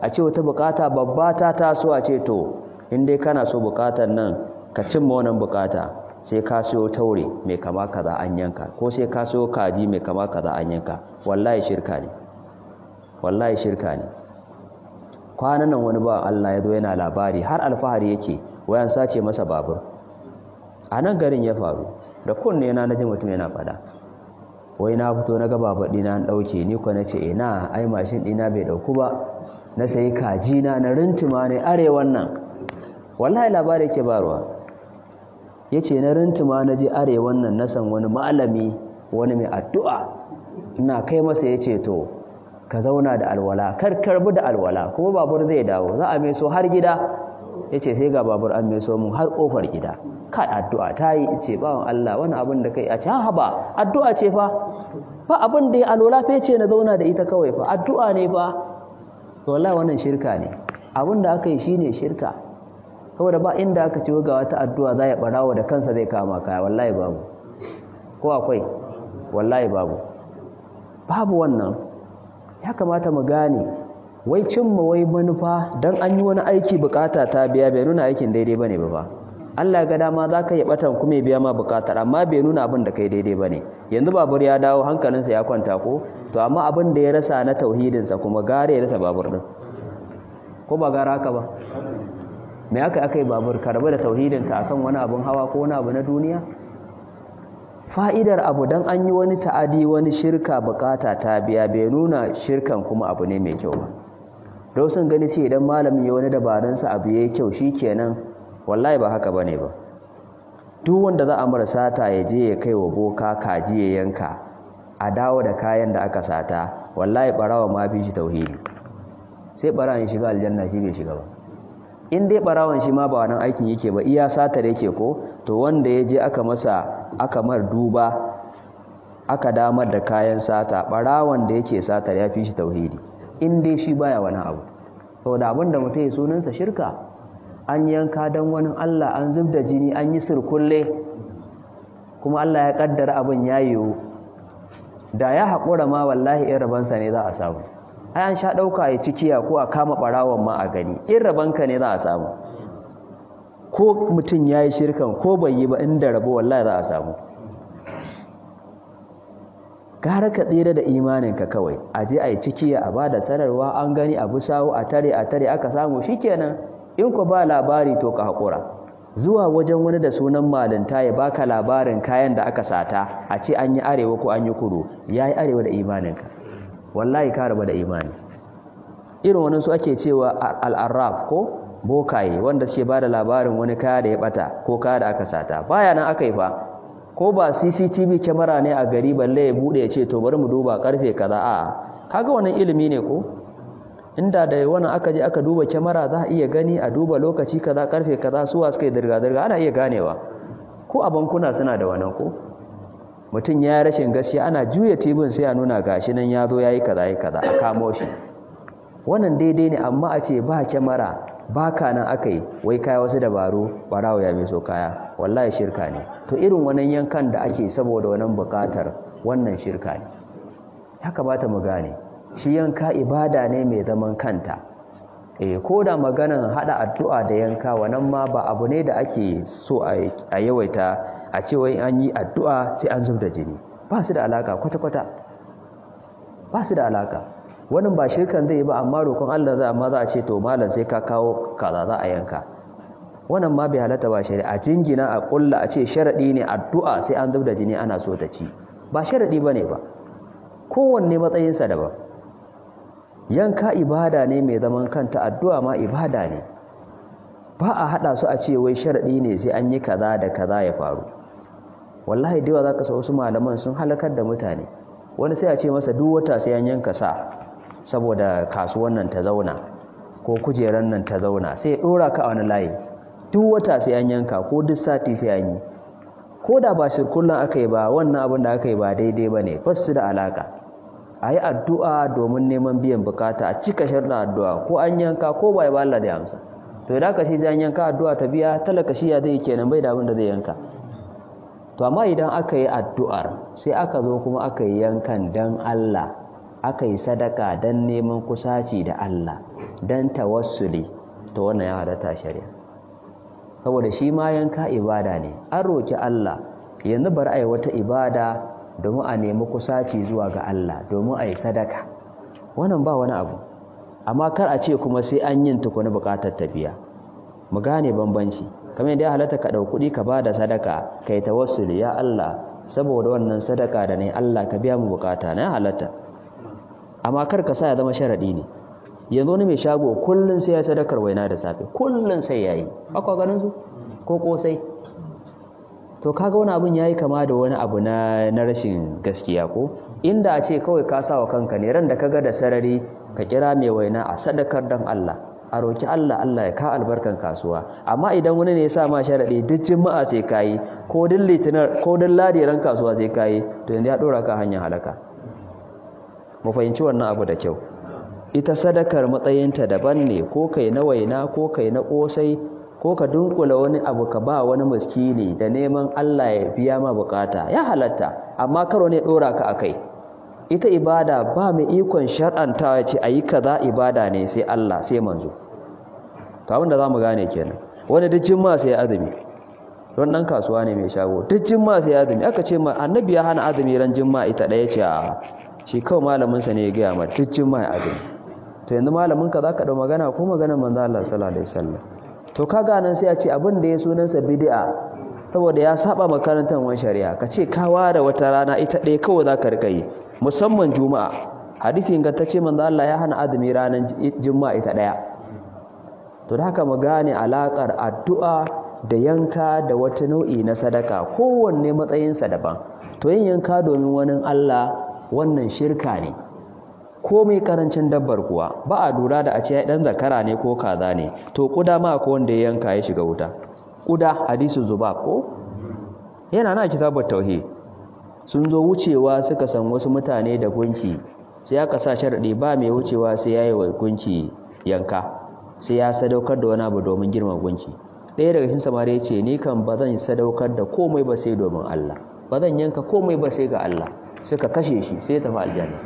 a ce wata bukata babba ta taso a ce to in dai kana so bukatar nan ka cimma wannan bukata sai ka siyo taure mai kama kaza an yanka ko sai ka siyo kaji mai kama kaza an yanka wallahi shirka ne wallahi shirka ne kwanan nan wani ba Allah ya zo yana labari har alfahari yake wayan sace masa babur a nan garin ya faru da kunne na naji mutum yana fada wai na fito na ga babur dina an dauke ni ko nace ina ai mashin dina bai dauku ba na sayi kaji na na rintuma ne arewan nan wallahi labari yake barwa yace na rintuma na je arewan nan na san wani malami wani mai addu'a ina kai masa yace to ka zauna da alwala kar karbu da alwala kuma babur zai dawo za a meso har gida yace sai ga babur an meso mun har kofar gida kai addu'a ta yi ce bawan Allah wani abin da kai a ce ha ba addu'a ce fa ba abin da ya alwala fa ce na zauna da ita kawai fa addu'a ne fa to wallahi wannan shirka ne abin da aka yi shine shirka saboda ba inda aka ce ga wata addu'a za ya barawa da kansa zai kama kaya wallahi babu ko akwai wallahi babu babu wannan ya kamata mu gane wai cimma wai manufa don an yi wani aiki bukata ta biya bai nuna aikin daidai bane ba ba Allah ga dama za ka yi batan kuma biya ma bukatar amma bai nuna abin da kai daidai bane yanzu babur ya dawo hankalinsa ya kwanta ko to amma abin da ya rasa na tauhidinsa kuma gare ya rasa babur din ko ba gara haka ba me aka aka yi babur karba da tauhidinka akan wani abin hawa ko wani abu na duniya fa'idar abu don an yi wani ta'adi wani shirka bukata ta biya bai nuna shirkan kuma abu ne mai kyau ba don sun gani ce idan malamin ya wani dabarunsa abu ya yi kyau shi kenan wallahi ba haka ba ne ba duk wanda za a mara sata ya je ya kai wa boka kaji ya yanka a dawo da kayan da aka sata wallahi barawa ma bi shi tauhidi sai barawan shiga aljanna shi bai shiga ba in dai barawan shi ma ba wannan aikin yake ba iya satar yake ko to wanda ya je aka masa aka mar duba aka damar da kayan sata barawan da yake satar ya fi shi tauhidi in dai shi baya wani abu saboda abin da mutum ya sunansa shirka an yanka don wani Allah an zub da jini an yi sirkulle kuma Allah ya kaddara abin ya yiwu da ya haƙura ma wallahi in rabansa ne za a samu ai an sha ɗauka ya cikiya ko a kama ɓarawon ma a gani in rabanka ne za a samu ko mutum ya yi shirkan ko bai yi ba inda rabo wallahi za a samu gara ka tsira da imaninka kawai a je a yi cikiya a ba da sanarwa an gani abu sawu a tare a tare aka samu shikenan in ku ba labari to ka haƙura zuwa wajen wani da sunan malinta ya baka labarin kayan da aka sata a ce an yi arewa ko an yi kudu ya yi arewa da imaninka wallahi ka raba da imani irin wani su ake cewa al'arraf ko bokaye wanda suke ba da labarin wani kaya da ya bata ko kaya da aka sata baya nan aka yi fa ko ba cctv kyamara ne a gari balle ya bude ya ce to bari mu duba karfe kaza a kaga wannan ilimi ne ko inda da wannan aka je aka duba kyamara za a iya gani a duba lokaci kaza karfe kaza suwa suka yi dirga-dirga ana iya ganewa ko a bankuna suna da wannan ko mutum ya rashin gaskiya ana juya tibin sai a nuna gashi nan ya zo ya yi kaza yi kaza a kamo shi wannan daidai ne amma a ce ba kyamara ba ka nan aka yi wai kaya wasu dabaru barawo ya mai so kaya wallahi shirka ne to irin wannan yankan da ake saboda wannan bukatar wannan shirka ne ya kamata mu gane shi yanka ibada ne mai zaman kanta eh ko da maganan hada addu'a da yanka wannan ma ba abu ne da ake so a yawaita a ce wai an yi addu'a sai an zub da jini ba su da alaka kwata-kwata ba su da alaka wannan ba shirkan zai yi ba amma roƙon Allah za amma za a ce to malam sai ka kawo kaza za a yanka wannan ma bai halatta ba shari'a jingina a kulla a ce sharadi ne addu'a sai an zub da jini ana so ta ci ba sharadi bane ba kowanne matsayinsa daban yanka ibada ne mai zaman kanta addu'a ma ibada ne ba a hada su a ce wai sharadi ne sai an yi kaza da kaza ya faru wallahi da yawa zaka sa wasu malaman sun halakar da mutane wani sai a ce masa duk wata sai an yanka sa saboda kasuwan nan ta zauna ko kujeran nan ta zauna sai ya dora ka a wani layi duk wata sai an yanka ko duk sati sai an yi ko da ba shirkullan aka yi ba wannan abin da aka yi ba daidai ba ne basu da alaka a yi addu'a domin neman biyan bukata a cika sharɗin addu'a ko an yanka ko ba ya ba Allah da amsa to idan ka shi zai yanka addu'a ta biya talaka shi ya zai kenan bai da abin da zai yanka to amma idan aka yi addu'ar sai aka zo kuma aka yi yankan dan Allah aka yi sadaka dan neman kusaci da Allah dan tawassuli to wannan ya halatta shari'a saboda shi ma yanka ibada ne an roki Allah yanzu bari a yi wata ibada domin a nemi kusaci zuwa ga Allah domin a yi sadaka wannan ba wani abu amma kar a ce kuma sai an yin tukuni bukatar tafiya mu gane bambanci kamar yadda ya halatta ka ɗau kuɗi ka ba da sadaka kai tawassuli ya Allah saboda wannan sadaka da ne Allah ka biya mu bukata na halatta amma kar ka sa ya zama sharadi ne yanzu wani mai shago kullun sai ya sadakar waina da safe kullun sai yayi akwai ganin su ko kosai to kaga wani abun yayi kama da wani abu na na rashin gaskiya ko inda a ce kawai ka sa wa kanka ne ran da kaga da sarari ka kira mai waina a sadakar dan Allah a roki Allah Allah ya ka albarkan kasuwa amma idan wani ne ya sa ma sharadi duk juma'a sai kai ko duk litinin ko duk ladiran kasuwa sai kai to yanzu ya dora ka hanyar halaka mu fahimci wannan abu da kyau ita sadakar matsayinta daban ne ko kai na waina ko kai na kosai ko ka dunkula wani abu ka ba wani miskini da neman Allah ya biya ma bukata ya halatta amma karo ne dora ka akai ita ibada ba mai ikon shar'anta ya ce ayi kaza ibada ne sai Allah sai manzo to abin da zamu gane kenan wani duk jimma sai azumi don dan kasuwa ne mai shago duk jimma sai azumi aka ce ma annabi ya hana azumi ran jimma ita daya ce a shi kawai malamin sa ne ya ga ma duk jimma azumi to yanzu malamin ka zaka dau magana ko maganar manzo Allah sallallahu alaihi wasallam to kaga nan sai a ce abin da ya sunansa bid'a saboda ya saba makarantar wani shari'a ka ce ka ware wata rana ita ɗaya kawai za ka rika yi musamman juma'a hadisi ingantacce manzo Allah ya hana azumi ranar juma'a ita ɗaya to da haka mu gane alakar addu'a da yanka da wata nau'i na sadaka kowanne matsayinsa daban to yin yanka domin wani Allah wannan shirka ne komai karancin dabbar kuwa ba a lura da a ce dan zakara ne ko kaza ne to kuda ma ko wanda ya yanka ya shiga wuta kuda hadisu zuba ko yana na kitabar tauhid sun zo wucewa suka san wasu mutane da gunki sai aka sa sharadi ba mai wucewa sai yayi wa gunki yanka sai ya sadaukar da wani abu domin girman gunki ɗaya daga cikin samari ya ce ni kan ba zan sadaukar da komai ba sai domin Allah ba zan yanka komai ba sai ga Allah suka kashe shi sai ya tafi aljanna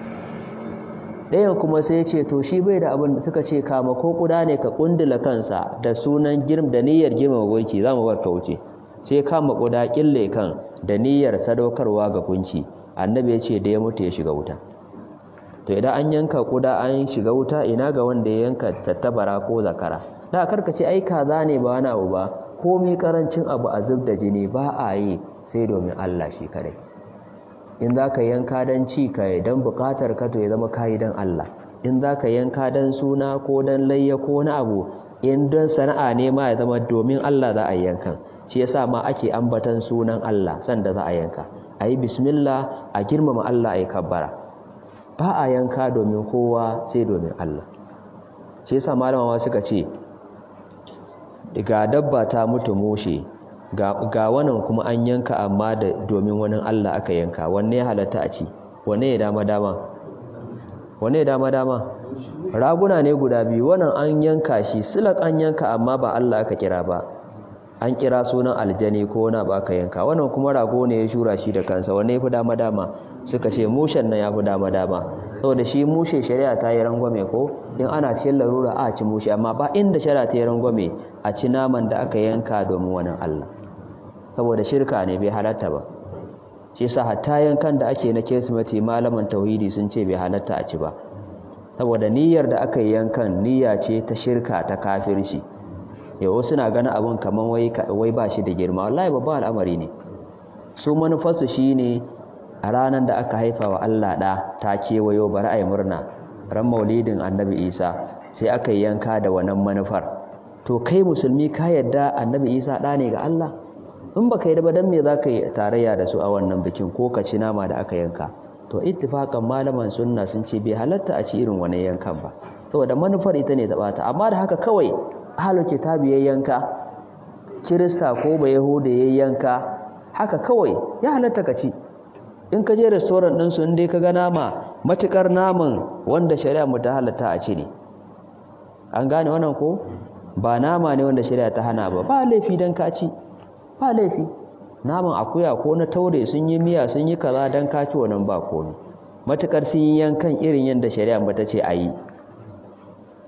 ɗayan kuma sai ya ce to shi bai da abin da suka ce kama ko kuda ne ka kundula kansa da sunan girm da niyyar girma gunki za mu bar ka wuce sai kama kuda kille kan da niyyar sadaukarwa ga gunki annabi ya ce da ya mutu ya shiga wuta to idan an yanka kuda an shiga wuta ina ga wanda ya yanka tattabara ko zakara da karka ce ai kaza ne ba wani abu ba komai karancin abu a zub da jini ba a yi sai domin Allah shi kadai in za ka yanka don ci ka yi don bukatar ka to ya zama kayi don Allah in za ka yanka don suna ko don layya ko wani abu in don sana'a ne ma ya zama domin Allah za a yi yankan shi yasa ma ake ambatan sunan Allah sanda za a yanka a yi bismillah a girmama Allah a yi kabbara ba a yanka domin kowa sai domin Allah shi yasa malamawa suka ce ga dabba ta mutu mushe ga wannan kuma an yanka amma da domin wani Allah aka yanka wanne ya halatta a ci wanne ya dama dama wanne ya dama dama raguna ne guda biyu wannan an yanka shi silak an yanka amma ba Allah aka kira ba an kira sunan aljani ko wani ba aka yanka wannan kuma rago ne ya shura shi da kansa wanne ya fi dama dama suka ce mushen nan ya fi dama dama saboda shi mushe shari'a ta yi rangwame ko in ana cikin larura a ci mushe amma ba inda shari'a ta yi rangwame a ci naman da aka yanka domin wani Allah saboda shirka ne bai halatta ba shi yasa hatta yankan da ake na kirsimeti malaman tauhidi sun ce bai halatta a ci ba saboda niyyar da aka yi yankan niyya ce ta shirka ta kafirci yau suna ganin abin kaman wai wai ba shi da girma wallahi babban al'amari ne su manufarsu shine a ranar da aka haifa wa Allah ɗa ta kewayo bari a yi murna ran maulidin annabi isa sai aka yi yanka da wannan manufar to kai musulmi ka yadda annabi isa ɗa ne ga Allah in ba ka yi ba don me za ka yi tarayya da su a wannan bikin ko ka ci nama da aka yanka to ittifakan malaman sunna sun ce bai halatta a ci irin wani yankan ba saboda manufar ita ne ta bata amma da haka kawai ahlul kitabi ya yanka kirista ko ba yahuda ya yanka haka kawai ya halatta ka ci in ka je restaurant din su in dai ka ga nama matukar naman wanda shari'a mu ta halatta a ci ne an gane wannan ko ba nama ne wanda shari'a ta hana ba ba laifi dan ka ci ba laifi naman akuya ko na taure sun yi miya sun yi kaza don kaci wannan ba komi matukar sun yi yankan irin yadda shari'a ba ta ce a yi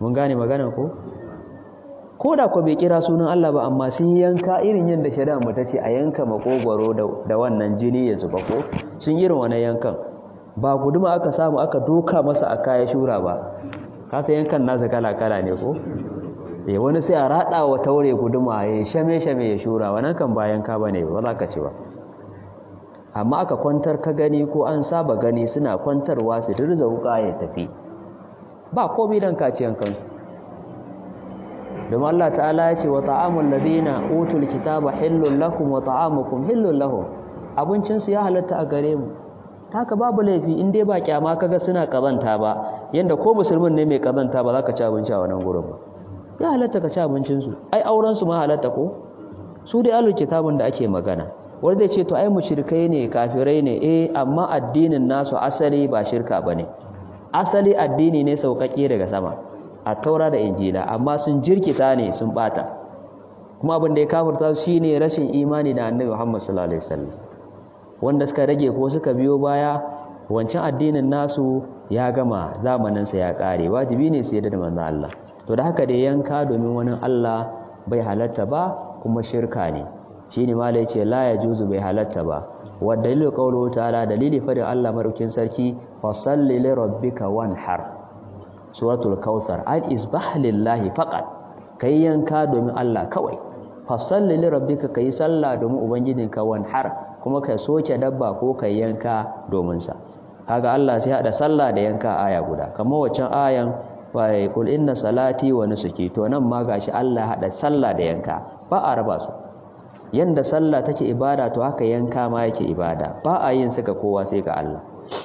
mun gane magana ko ko da ko bai kira sunan Allah ba amma sun yanka irin yadda shari'a mu ta ce a yanka makogwaro da wannan jini ya zuba ko sun irin wannan yankan ba guduma aka samu aka doka masa a kaya shura ba kasa yankan nasa kala kala ne ko eh wani sai a rada wa taure guduma ya shame shame ya shura wannan kan ba yanka bane ba za ka ce ba amma aka kwantar ka gani ko an saba gani suna kwantarwa su dirza wuka ya tafi ba komai dan kaciyan kansu domin Allah ta'ala ya ce wa ta'amul ladina utul kitaba hillul lakum wa ta'amukum hillul lahum abincin su ya halatta a gare mu haka babu laifi in dai ba kyama kaga suna kazanta ba yanda ko musulmin ne mai kazanta ba za ka ci abinci a wannan gurin ba ya halatta ka ci abincin su ai auren su ma halatta ko su dai alul kitabun da ake magana wanda zai ce to ai mushrikai ne kafirai ne eh amma addinin nasu asali ba shirka bane asali addini ne sauƙaƙe daga sama a taura da injila amma sun jirkita ne sun bata kuma abin da ya kafirta su shine rashin imani da annabi Muhammad sallallahu alaihi wasallam wanda suka rage ko suka biyo baya wancan addinin nasu ya gama zamanin sa ya kare wajibi ne su yarda da manzon Allah to da haka da yanka domin wani Allah bai halatta ba kuma shirka ne shine malai ce la yajuzu bai halatta ba wa dalilu qawluhu ta'ala dalili fadin Allah madaukin sarki fasalli li rabbika wanhar suratul kausar al isbah lillahi faqat kai yanka domin Allah kawai fasalli li rabbika kai sallah domin ubangijinka wanhar kuma kai soke dabba ko kai yanka domin sa kaga Allah sai hada sallah da yanka aya guda kamar waccan ayan wa kul inna salati wa nusuki to nan ma gashi Allah hada sallah da yanka ba a raba su yanda sallah take ibada to haka yanka ma yake ibada ba a yin suka kowa sai ga Allah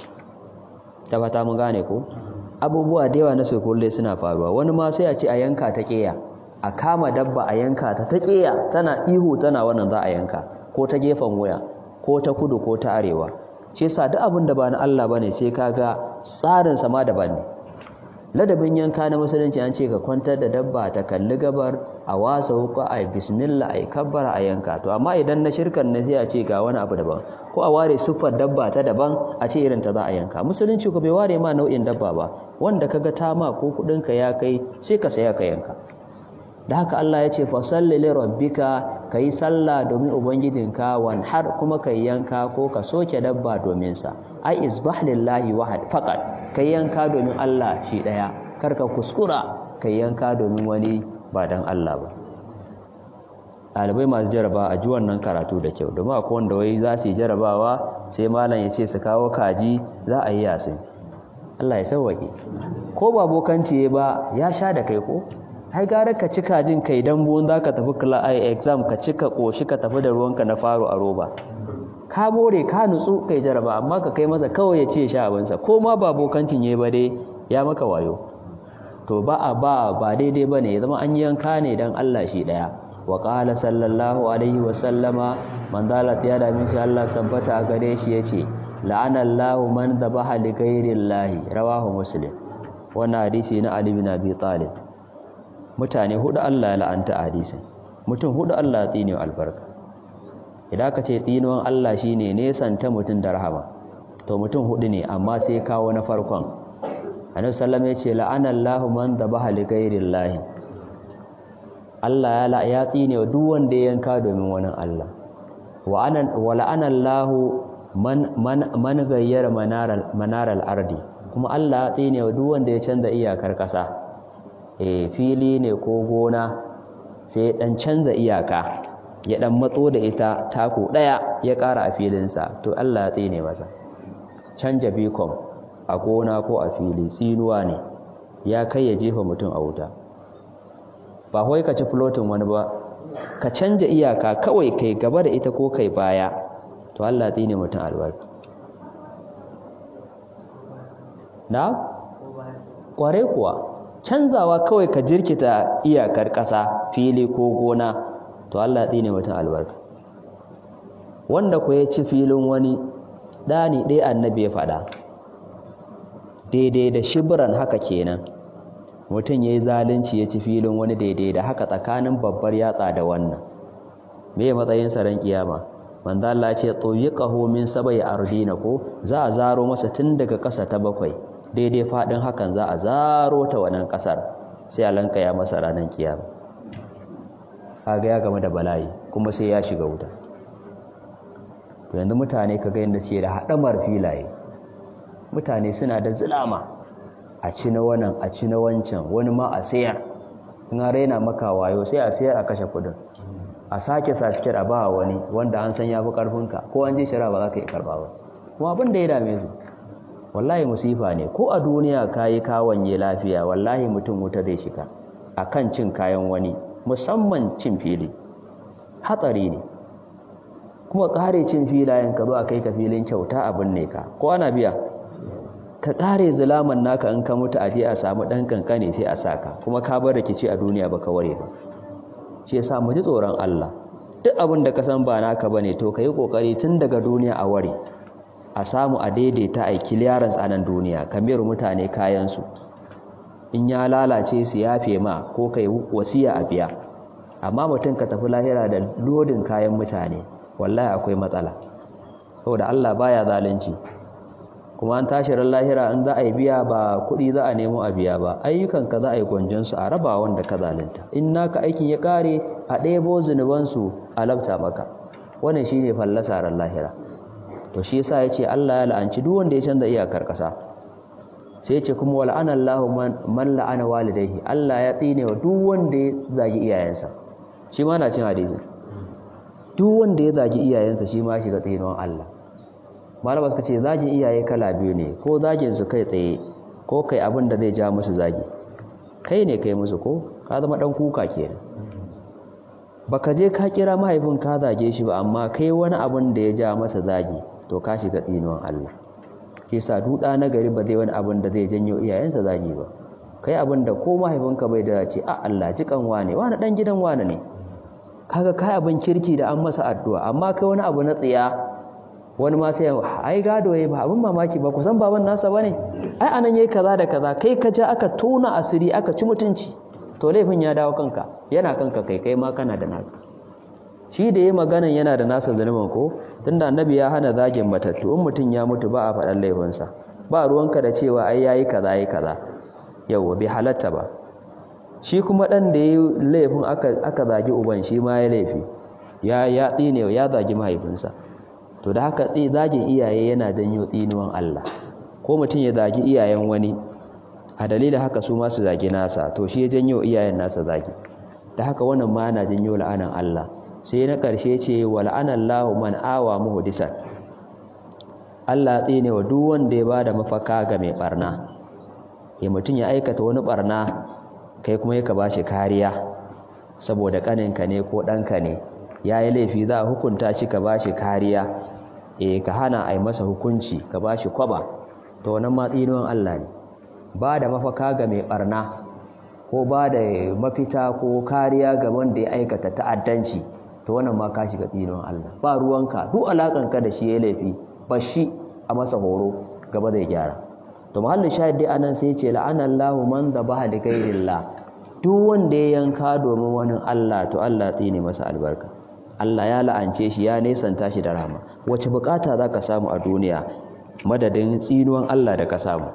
tabbata mun gane ko abubuwa da yawa na kulle suna faruwa wani ma sai a ce a yanka ta ƙeya a kama dabba a yanka ta ta ƙeya tana ihu tana wannan za a yanka ko ta gefen waya ko ta kudu ko ta arewa shi yasa duk abin da ba na Allah bane sai kaga tsarin sama daban ne ladabin yanka na musulunci an ce ka kwantar da dabba ta kalli gabar a wasa wuka a bismillah a kabbara a yanka to amma idan na shirkan ne sai a ce ga wani abu daban ko a ware siffar dabba ta daban a ce irin ta za a yanka musulunci ko bai ware ma nau'in dabba ba wanda kaga ta ma ko kudin ka ya kai sai ka saya ka yanka da haka Allah ya ce fa salli li rabbika kai sallah domin ubangijinka wan har kuma kai yanka ko ka soke dabba domin sa ai isbah lillahi wahad faqat kai yanka domin Allah shi daya karka kuskura kai yanka domin wani ba dan Allah ba ɗalibai masu jaraba a ji wannan karatu da kyau domin akwai wanda wai za su yi jarabawa sai malam ya ce su kawo kaji za a yi yasin Allah ya sauwaƙe ko ba bokanci ba ya sha da kai ko ai gara ka ci kajin kai dan buwan za ka tafi exam ka ci ka ƙoshi ka tafi da ruwanka na faro a roba ka more ka nutsu kai jaraba amma ka kai masa kawai ya ce sha abinsa ko ma ba bokancin ya ba dai ya maka wayo to ba a ba ba daidai ba ne ya zama an yanka ne don Allah shi ɗaya wa ƙala sallallahu alaihi wasallama manzala ta yada min shi Allah tabbata a gare shi ya ce la'anallahu man dhabaha li ghairillahi rawahu muslim wannan hadisi na Ali bin Abi Talib mutane hudu Allah ya la'anta hadisin mutum hudu Allah ya tsine albarka idan ka ce tsinuwan Allah shine nesanta mutum da rahama to mutum hudu ne amma sai kawo na farkon annabi sallallahu ya ce la'anallahu man dhabaha li ghairillahi Allah ya tsine duk wanda ya yanka domin wani Allah wa anan wa la'anallahu man man man gayyara manaral manaral ardi kuma Allah ya tsine duk wanda ya canza iyakar kasa eh fili ne ko gona sai dan canza iyaka ya dan matso da ita tako daya ya ƙara a filinsa to Allah ya tsine masa canja bikon a gona ko a fili tsinuwa ne ya kai ya jefa mutum a wuta ba wai ka ci flotin wani ba ka canja iyaka kawai kai gaba da ita ko kai baya to Allah tsine mutum albarka na kware kuwa canzawa kawai ka jirkita iyakar ƙasa fili ko gona to Allah tsine mutum albarka wanda ku ya ci filin wani ɗani ɗaya annabi ya faɗa daidai da shibiran haka kenan mutum ya yi zalunci ya ci filin wani daidai da haka tsakanin babbar yatsa da wannan me matsayin saran kiyama manzo Allah ce tsoyiqahu min sabai ardina ko za a zaro masa tun daga ƙasa ta bakwai daidai fadin hakan za a zaro ta wannan ƙasar sai a lankaya masa ranar kiyama kaga ya game da bala'i kuma sai ya shiga wuta to yanzu mutane kaga yadda suke da haɗamar filaye mutane suna da zulama a ci na wannan a ci na wancan wani ma a sayar in an raina maka wayo sai a sayar a kashe kudin a sake safitar a ba wani wanda an san ya fi karfinka ko an je shara ba za ka yi karba ba kuma abin da ya dame su wallahi musifa ne ko a duniya ka yi kawanye lafiya wallahi mutum wuta zai shiga a kan cin kayan wani musamman cin fili hatsari ne kuma kare cin filayen ka zo a kai ka filin kyauta abin ne ka ko ana biya ka kare zulaman naka in ka mutu a je a samu dan kankane sai a saka kuma ka bar rikici a duniya baka ware ba shi yasa mu ji tsoron Allah duk abin da ka san ba naka bane to kai kokari tun daga duniya a ware a samu a daidaita a clearance a nan duniya kamar mutane kayan su in ya lalace su yafe ma ko kai wasiya a biya amma mutum ka tafi lahira da lodin kayan mutane wallahi akwai matsala saboda Allah baya zalunci kuma an tashi ran lahira in za a yi biya ba kuɗi za a nemo a biya ba ayyukanka za a yi gwanjonsu a raba wanda ka zalunta in naka aikin ya ƙare a ɗebo zunubansu a labta maka wannan shi ne fallasa ran lahira to shi yasa ya ce Allah ya la'anci duk wanda ya canza iyakar ƙasa sai ya ce kuma wa la'ana Allah man la'ana walidaihi Allah ya tsine wa duk wanda ya zagi iyayensa shi ma na cin hadisi duk wanda ya zagi iyayensa shi ma shiga tsinuwan Allah malama suka ce zagin iyaye kala biyu ne ko zagin su kai tsaye ko kai abin da zai ja musu zagi kai ne kai musu ko ka zama dan kuka kenan baka je ka kira mahaifin ka zage shi ba amma kai wani abin da ya ja masa zagi to ka shiga tsinuwan Allah ke sa duda na gari ba zai wani abin da zai janyo iyayensa zagi ba kai abin da ko mahaifinka bai da ce a Allah jikan wane wani dan gidan wane ne kaga kai abin kirki da an masa addu'a amma kai wani abu na tsiya wani ma sai ai gado yayi ba abin mamaki ba kusan baban nasa bane ai anan yayi kaza da kaza kai ka ja aka tona asiri aka ci mutunci to laifin ya dawo kanka yana kanka kai kai ma kana da naka shi da yayi maganan yana da nasa zanuban ko tunda annabi ya hana zagin matattu in mutun ya mutu ba a faɗan laifinsa ba ruwanka da cewa ai yayi kaza yayi kaza yawa bai halatta ba shi kuma dan da yayi laifin aka aka zagi uban shi ma ya laifi ya ya tsine ya zagi mahaifinsa to da haka zagin iyaye yana janyo tsinuwan Allah ko mutum ya zagi iyayen wani a dalilin haka su ma su zagi nasa to shi ya janyo iyayen nasa zagi da haka wannan ma yana janyo la'anan Allah sai na ƙarshe ce wa la'anallahu man awa muhdisan Allah tsine wa duk wanda ya bada mafaka ga mai barna ya mutum ya aikata wani barna kai kuma yaka bashi kariya saboda kaninka ne ko ɗanka ne yayi laifi za a hukunta shi ka bashi kariya eh ka hana ai masa hukunci ka bashi kwaba to wannan ma tsinuwan Allah ne ba da mafaka ga mai barna ko ba da mafita ko kariya ga wanda ya aikata ta'addanci to wannan ma ka shiga tsinuwan Allah ba ruwanka duk alakanka da shi ya laifi ba shi a masa horo gaba zai gyara to mahallin shahid dai anan sai ce la'anallahu man dhabaha li ghayrillah duk wanda ya yanka domin wani Allah to Allah tsine masa albarka Allah ya la'ance shi ya nesanta shi da rahama wace bukata zaka samu a duniya madadin tsinuwan Allah da ka samu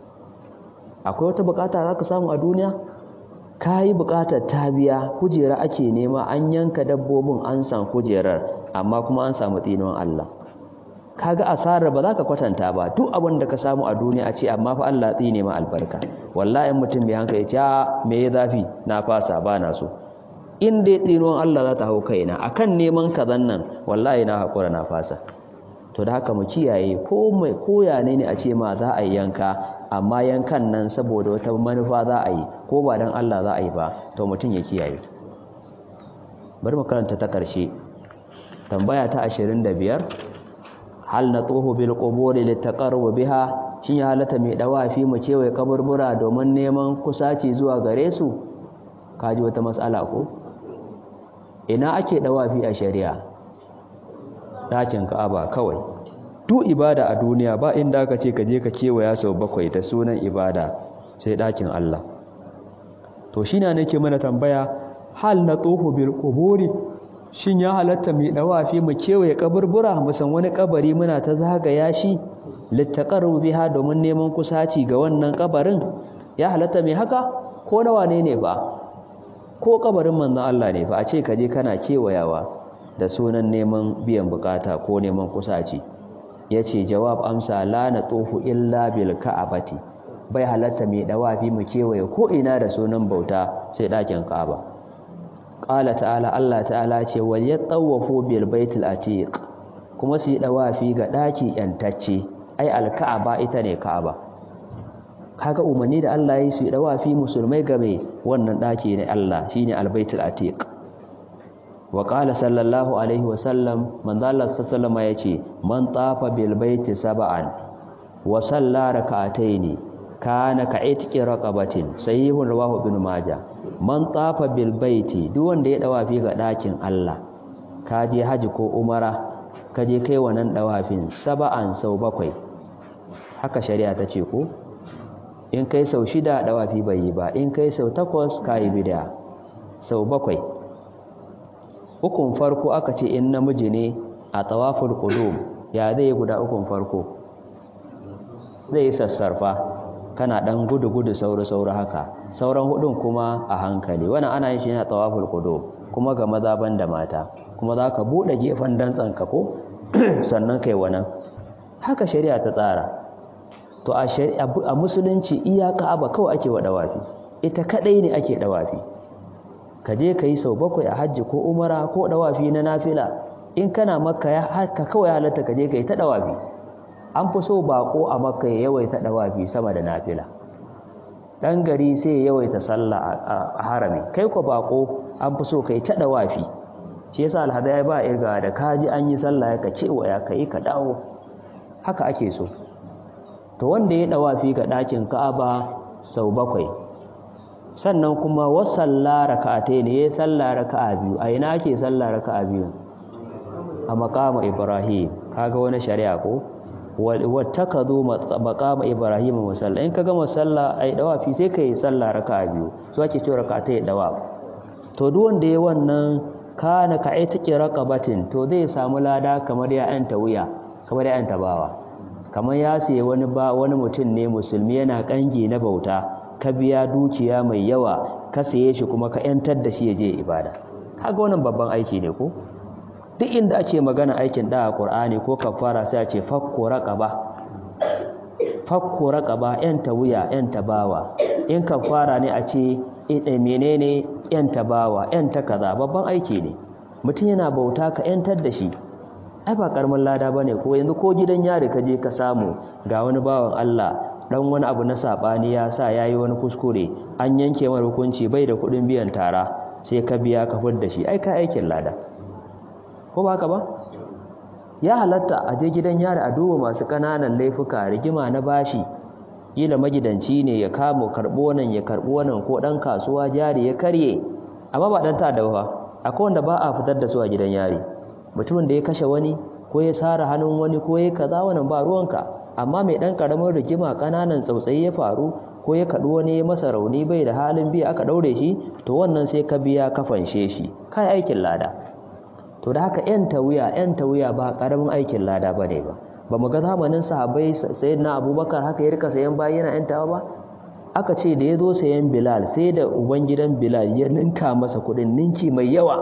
akwai wata bukata zaka samu a duniya kayi bukatar ta biya kujera ake nema an yanka dabbobin an san kujerar amma kuma an samu tsinuwan Allah kaga asarar ba za ka kwatanta ba duk abin da ka samu a duniya a ce amma fa Allah tsine ma albarka wallahi mutum bai hankali ce me ya zafi na fasa ba na so in dai tsinuwan Allah za ta hau kaina akan neman kazan nan wallahi na haƙura na fasa to da haka mu kiyaye ko mai koya ne ne a ce ma za a yi yanka amma yankan nan saboda wata manufa za a yi ko ba don Allah za a yi ba to mutum ya kiyaye bari mu karanta ta ƙarshe tambaya ta 25 hal na tsoho bil quburi litaqarrub biha shin ya halatta mai dawafi mu kewaye kaburbura domin neman kusaci zuwa gare su kaji wata mas'ala ko ina ake dawafi a shari'a dakin ka'aba kawai duk ibada a duniya ba inda aka ce ka je ka kewaya sau bakwai da sunan ibada sai dakin Allah to shi na nake mana tambaya hal na tsoho bil quburi shin ya halatta mai dawafi mu kewaye kaburbura mu san wani kabari muna ta zagaya shi littaqarru biha domin neman kusaci ga wannan kabarin ya halatta mai haka ko nawa ne ne ba ko kabarin manzon Allah ne fa a ce ka je kana kewayawa da sunan neman biyan bukata ko neman kusaci yace jawab amsa la na tufu illa bil ka'abati bai halatta mai dawafi mu kewaye ko ina da sunan bauta sai dakin Ka'aba qala ta'ala Allah ta'ala ce wal yatawafu bil baitil atiq kuma su yi dawafi ga daki yantacce ai al ka'aba ita ne Ka'aba kaga umarni da Allah ya yi su yi dawafi musulmai game wannan daki ne Allah shine al baitul atiq wa qala sallallahu alaihi wa sallam manzo Allah sallallahu alaihi yace man tafa bil baiti sab'an wa salla rak'ataini kana ka itqi raqabatin sahihun rawahu ibn majah man tafa bil baiti duk wanda ya dawafi ga dakin Allah ka je haji ko umara ka je kai wannan dawafin sab'an sau bakwai haka shari'a ta ce ko in kai sau shida dawafi bai yi ba in kai sau takwas kai bid'a sau bakwai ukun farko aka ce in namiji ne a tawaful qudum ya zai guda ukun farko zai sassarfa kana dan gudu-gudu sauri-sauri haka sauran hudun kuma a hankali wannan ana yin shi ne a tawaful qudum kuma ga maza da mata kuma za ka buɗe gefen dantsanka ko sannan kai wannan haka shari'a ta tsara to a musulunci iya ka'aba kawai ake wa dawafi ita kadai ne ake dawafi ka je ka yi sau bakwai a hajji ko umara ko dawafi na nafila in kana makka ya haka kawai halatta ka je ka yi ta dawafi an fi so bako a makka ya yawaita dawafi sama da nafila dan gari sai ya yawaita sallah a harami kai ko bako an fi so ka yi ta dawafi shi yasa alhadai ba irga da kaji an yi sallah ka kewaya ka yi ka dawo haka ake so to wanda ya dawafi ga ɗakin ka'aba sau bakwai sannan kuma wasalla raka'atai ne ya salla raka'a biyu a ina ake salla raka'a biyu a maqama ibrahim kaga wani shari'a ko wattakazu maqama ibrahim musalla in kaga musalla ai dawafi sai kai salla raka'a biyu so ake cewa raka'atai dawaf to duk wanda ya wannan kana ka aitiki raqabatin to zai samu lada kamar ya anta wuya kamar ya anta bawa kamar ya siye wani ba wani mutum ne musulmi yana kangi na bauta ka biya dukiya mai yawa ka saye shi kuma ka yantar da shi ya je ibada kaga wannan babban aiki ne ko duk inda ake magana aikin da Qur'ani ko kafara sai a ce fakku raqaba fakku raqaba yanta wuya yanta bawa in kafara ne a ce eh menene yanta bawa yanta kaza babban aiki ne mutum yana bauta ka yantar da shi ai ba karamin lada bane ko yanzu ko gidan yari ka je ka samu ga wani bawan Allah dan wani abu na sabani ya sa yayi wani kuskure an yanke masa hukunci bai da kudin biyan tara sai ka biya ka da shi ai ka aikin lada ko ba haka ba ya halatta a je gidan yari a duba masu kananan laifuka rigima na bashi kila magidanci ne ya kamo karbo nan ya karbo nan ko dan kasuwa jari ya karye amma ba dan ta da ba akwai wanda ba a fitar da su a gidan yari mutumin da ya kashe wani ko ya sara hannun wani ko ya kaza wannan ba ruwanka amma mai dan karamin rigima kananan tsautsayi ya faru ko ya kaɗu wani ya masa rauni bai da halin biya aka ɗaure shi to wannan sai ka biya ka fanshe shi kai aikin lada to da haka yan tawiya yan tawiya ba karamin aikin lada bane ba ba mu ga zamanin sahabbai sayyidina abubakar haka ya rika sayan bayi yana yan tawa ba aka ce da ya zo sayan bilal sai da ubangidan bilal ya ninka masa kuɗin ninki mai yawa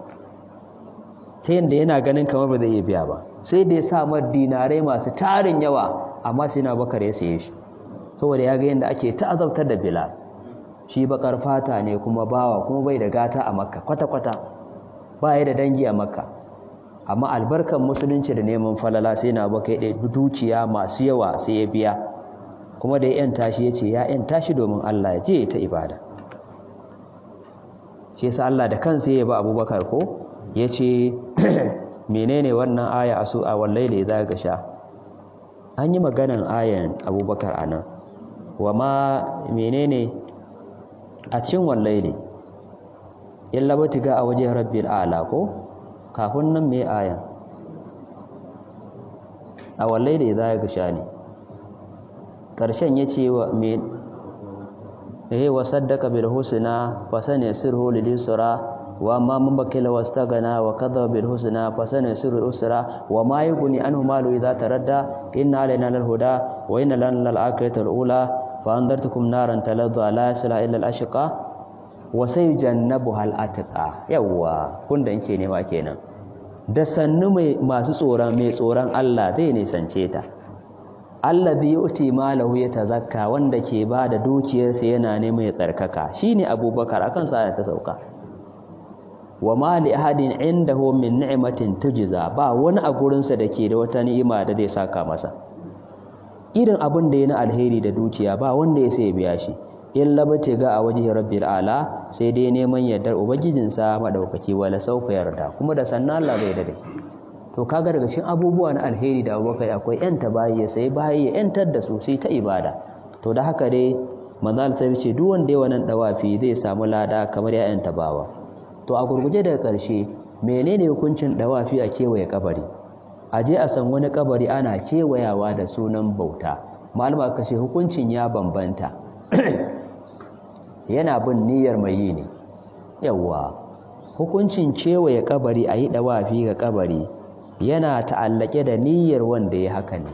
ta yadda yana ganin kamar ba zai iya biya ba sai da ya sa mar dinarai masu tarin yawa amma sai na bakar ya saye shi saboda ya ga yadda ake ta'azabtar da bilal shi bakar fata ne kuma bawa kuma bai da gata a makka kwata-kwata ba ya da dangi a makka amma albarkan musulunci da neman falala sai na baka ya dukiya masu yawa sai ya biya kuma da ya yanta shi ya ce ya yanta shi domin allah ya je ta ibada shi yasa allah da kansa ya ba abubakar ko ya ce menene wannan aya a su a wallaile za ga sha an yi maganan ayan abubakar a nan wa ma menene a cikin wallaile in labati ga a wajen rabbil ala ko kafin nan mai ayan a wallaile za ga sha ne ƙarshen ya ce wa me wa saddaka bil husna fa sani sirhu lil yusra وما من بكل واستغنى وكذب بالحسنى فسنيسر الأسرى وما يغني عنه ماله إذا تردى إن علينا للهدى وإن لنا للآخرة الأولى fa andartukum naran taladdu la yasla illa al-ashqa wa sayujannabuha al-atqa yawa kun da yake nema kenan da sannu mai masu tsoron mai tsoron Allah zai nisance ta allazi yuti malahu yatazakka wanda ke bada dukiyarsa yana neman ya tsarkaka shine abubakar akan sa ta sauka wa ma li ahadin indahu min ni'matin tujza ba wani a gurin sa dake da wata ni'ima da zai saka masa irin abin da yana alheri da dukiya ba wanda ya sai biya shi illa bace ga a waje rabbil ala sai dai neman yardar ubangijinsa madaukaki wala saufa yarda kuma da sannan Allah bai da dai to kaga daga cikin abubuwa na alheri da abubakar akwai yanta bayi ya sai bayi ya yantar da su sai ta ibada to da haka dai manzo sai ce duk wanda ya wannan dawafi zai samu lada kamar ya yanta bawa to a gurguje daga ƙarshe menene hukuncin dawafi a kewaye kabari a je a san wani kabari ana kewayawa da sunan bauta malama kashe hukuncin ya bambanta yana bin niyyar mai yi ne yawa hukuncin kewaye kabari a yi dawafi ga kabari yana ta'allake da niyyar wanda ya haka ne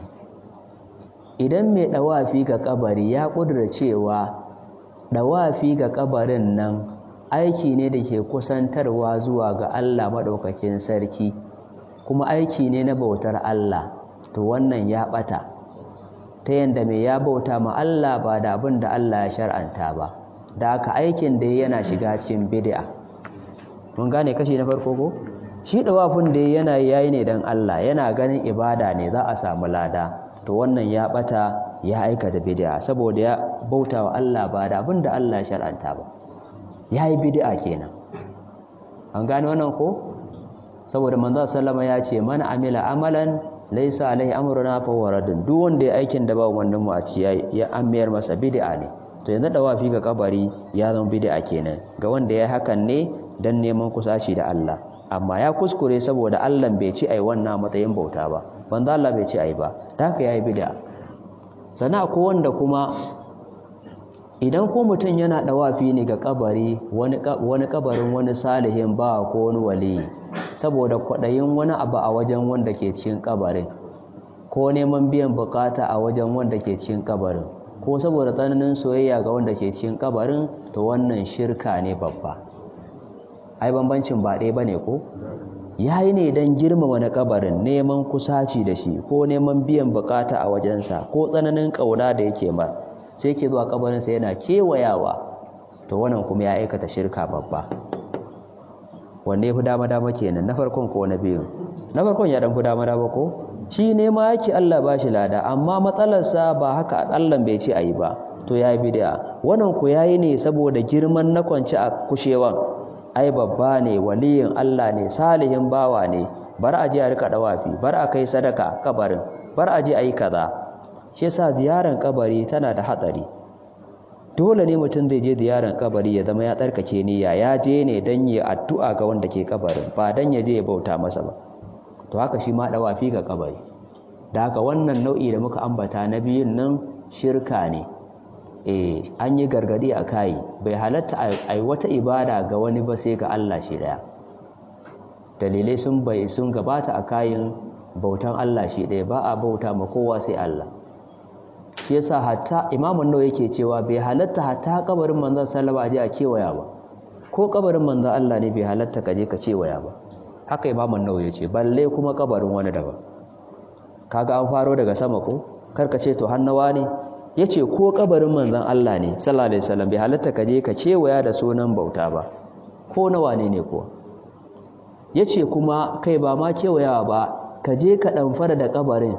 idan mai dawafi ga kabari ya kudura cewa dawafi ga kabarin nan aiki ne da ke kusantarwa zuwa ga Allah madaukakin sarki kuma aiki ne na bautar Allah to wannan ya bata ta yanda mai ya bauta ma Allah ba da abin da Allah ya shar'anta ba da haka aikin da yana shiga cikin bid'a mun gane kashi na farko ko shi dawafin da yana yayi ne dan Allah yana ganin ibada ne za a samu lada to wannan ya bata ya aikata bid'a saboda ya bauta wa Allah ba da abin da Allah ya shar'anta ba yayi bid'a kenan an gane wannan ko saboda manzo sallama ya ce man amila amalan laysa alaihi amruna fa waradun duk wanda ya aikin da ba wannan mu a ci ya amiyar masa bid'a ne to yanzu dawafi ga kabari ya zama bid'a kenan ga wanda ya hakan ne dan neman kusaci da Allah amma ya kuskure saboda Allah bai ci ai wannan matsayin bauta ba banza Allah bai ci ai ba da haka yayi bid'a sana ko wanda kuma idan ko mutum yana dawafi ne ga kabari wani wani kabarin wani salihin ba ko wani wali saboda kwadayin wani abu a wajen wanda ke cikin kabarin ko neman biyan bukata a wajen wanda ke cikin kabarin ko saboda tsananin soyayya ga wanda ke cikin kabarin to wannan shirka ne babba ai bambancin ba ɗaya bane ko yayi ne dan girmama na kabarin neman kusaci da shi ko neman biyan bukata a wajensa ko tsananin kauna da yake ma sai ke zuwa kabarin sa yana kewayawa to wannan kuma ya aikata shirka babba wanne fi dama dama kenan na farkon ko na biyu na farkon ya dan fi dama dama ko shi ne ma yake Allah ba shi lada amma matsalarsa ba haka Allah bai ce ayi ba to yayi bid'a wannan ku yayi ne saboda girman na kwanci a kushewan ai babba ne waliyin Allah ne salihin bawa ne bar a je a rika dawafi bar a kai sadaka kabarin bar a je ayi kaza shi yasa ziyaran kabari tana da hatsari dole ne mutum zai je ziyaran kabari ya zama ya tsarkake niyya ya je ne dan yi addu'a ga wanda ke kabarin ba dan ya je ya bauta masa ba to haka shi ma dawafi ga kabari da haka wannan nau'i da muka ambata na biyun nan shirka ne eh an yi gargadi a kai bai halatta ai wata ibada ga wani ba sai ga Allah shi daya dalilai sun bai sun gabata a kayin bautan Allah shi daya ba a bauta ma kowa sai Allah shi yasa hatta imamun nawa yake cewa bai halatta hatta kabarin manzon sallallahu alaihi wasallam a kewaya ba ko kabarin manzon Allah ne bai halatta ka je ka kewaya ba haka imamun nawa yace balle kuma kabarin wani daban kaga an faro daga sama ko karka ce to hannawa ne yace ko kabarin manzon Allah ne sallallahu alaihi wasallam bai halatta ka je ka kewaya da sunan bauta ba ko na wane ne kuwa yace kuma kai ba ma kewayawa ba ka je ka ɗamfara da kabarin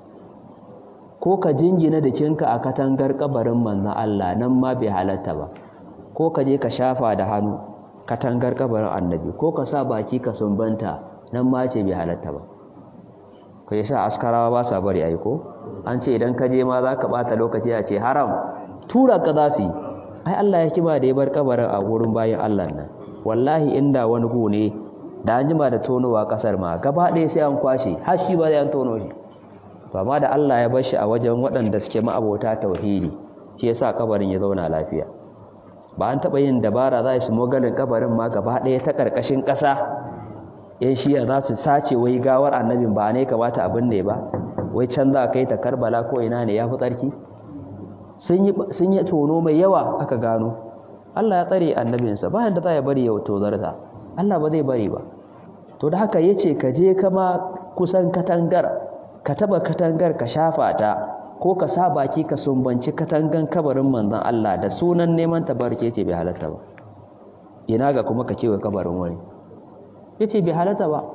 ko ka jingina jikinka a katangar kabarin manzon Allah nan ma bai halatta ba ko ka je ka shafa da hannu katangar kabarin annabi ko ka sa baki ka sumbanta nan ma ce bai halatta ba kai sa askarawa ba sa bari ai ko an ce idan ka je ma za ka bata lokaci a ce haram tura ka za su yi ai Allah ya kiba da ya bar kabarin a wurin bayan Allah nan wallahi inda wani gu ne da an jima da tonowa kasar ma gaba ɗaya sai an kwashe har shi ba zai an tono shi to amma da Allah ya bar shi a wajen waɗanda suke ma'abota tauhidi shi yasa kabarin ya zauna lafiya ba an taɓa yin dabara za su mogalin kabarin ma gaba ɗaya ta ƙarƙashin ƙasa yan shiya za su sace wai gawar annabin ba ne kamata abin ne ba wai can za a kai ta karbala ko ina ne ya fi tsarki sun yi tono mai yawa aka gano Allah ya tsare annabinsa bayan da za ya bari ya tozarta Allah ba zai bari ba to da haka yace ka je kama kusan katangar ka taba katangar ka shafa ta ko ka sa baki ka sumbanci katangan kabarin manzon Allah da sunan neman tabarke ce bai halatta ba ina ga kuma ka kewa kabarin wani yace bai halatta ba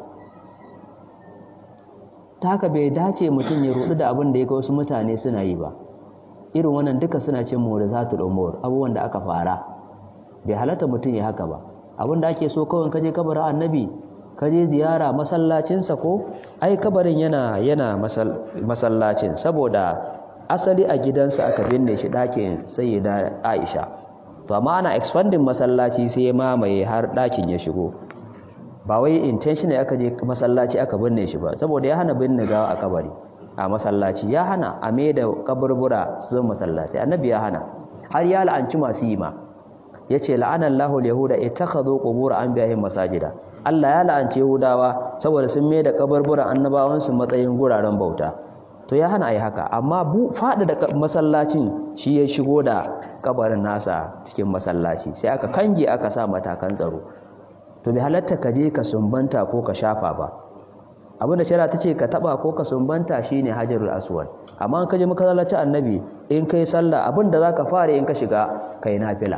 ta haka bai dace mutum ya rudu da abin da ya ga wasu mutane suna yi ba irin wannan duka suna cin mu da zatul umur abubuwan da aka fara bai halatta mutum ya haka ba abin da ake so kawai kaje kabarin annabi kaje ziyara masallacinsa ko ai kabarin yana yana masallacin saboda asali a gidansa aka binne shi ɗakin sayyida Aisha to amma ana expanding masallaci sai ya mamaye har ɗakin ya shigo ba wai intention aka je masallaci aka binne shi ba saboda ya hana binne gawa a kabari a masallaci ya hana a me da kaburbura su zama masallaci annabi ya hana har ya la'anci masu yi ma yace la'anallahu al-yahuda ittakhadhu qubur anbiya'ihim masajida Allah ya la'anci Yahudawa saboda sun mai da kaburburan annabawansu matsayin guraren bauta to ya hana ayi haka amma bu fada da masallacin shi ya shigo da kabarin nasa cikin masallaci sai aka kange aka sa matakan tsaro to bai halatta ka je ka sumbanta ko ka shafa ba abinda shari'a ta ce ka taba ko ka sumbanta shine hajarul aswad amma in ka je masallacin annabi in kai sallah abinda zaka fara in ka shiga kai nafila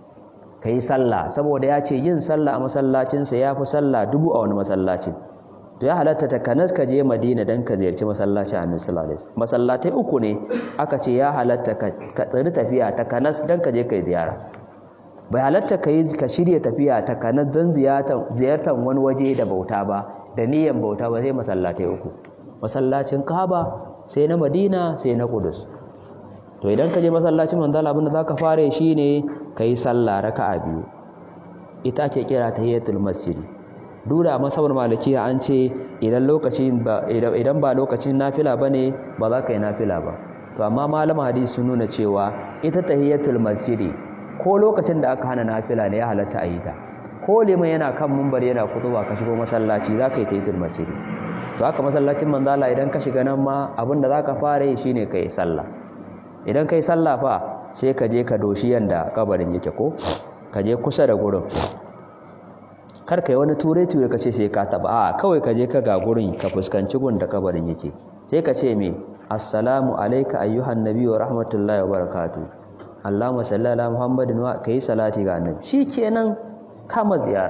ka yi sallah saboda ya ce yin sallah a masallacinsa ya fi sallah dubu a wani masallacin to ya halatta ta kanas ka je madina don ka ziyarci masallacin annabi sallallahu alaihi masallatai uku ne aka ce ya halatta ka tsiri tafiya ta kanas don ka je ka ziyara bai halatta ka yi ka shirya tafiya ta kanas don ziyartar wani waje da bauta ba da niyyar bauta ba sai masallatai uku masallacin kaaba sai na madina sai na kudus to idan ka je masallacin manzala abinda za ka fara shi ne ka yi sallah raka'a biyu ita ake kira tahiyatul masjidi dura masabar malikiya an ce idan lokacin ba idan ba lokacin nafila bane ba za ka yi nafila ba to amma malama hadisi sun nuna cewa ita tahiyatul masjidi ko lokacin da aka hana nafila ne ya halatta a yi ta ko liman yana kan mumbar yana kutuba ka shigo masallaci za ka yi tahiyatul masjidi to haka masallacin manzala idan ka shiga nan ma abinda za ka fara yi shine ka yi sallah idan ka yi sallah fa sai ka je ka doshi yanda kabarin yake ko ka je kusa da gurin kar ka yi wani ture-ture ka ce sai ka taba a kawai ka je ka ga gurin ka fuskanci gun da kabarin yake sai ka ce me assalamu alayka ayyuhan nabi wa rahmatullahi wa barakatuh allahumma salli ala muhammadin wa kai salati ga annabi shikenan kama ziyara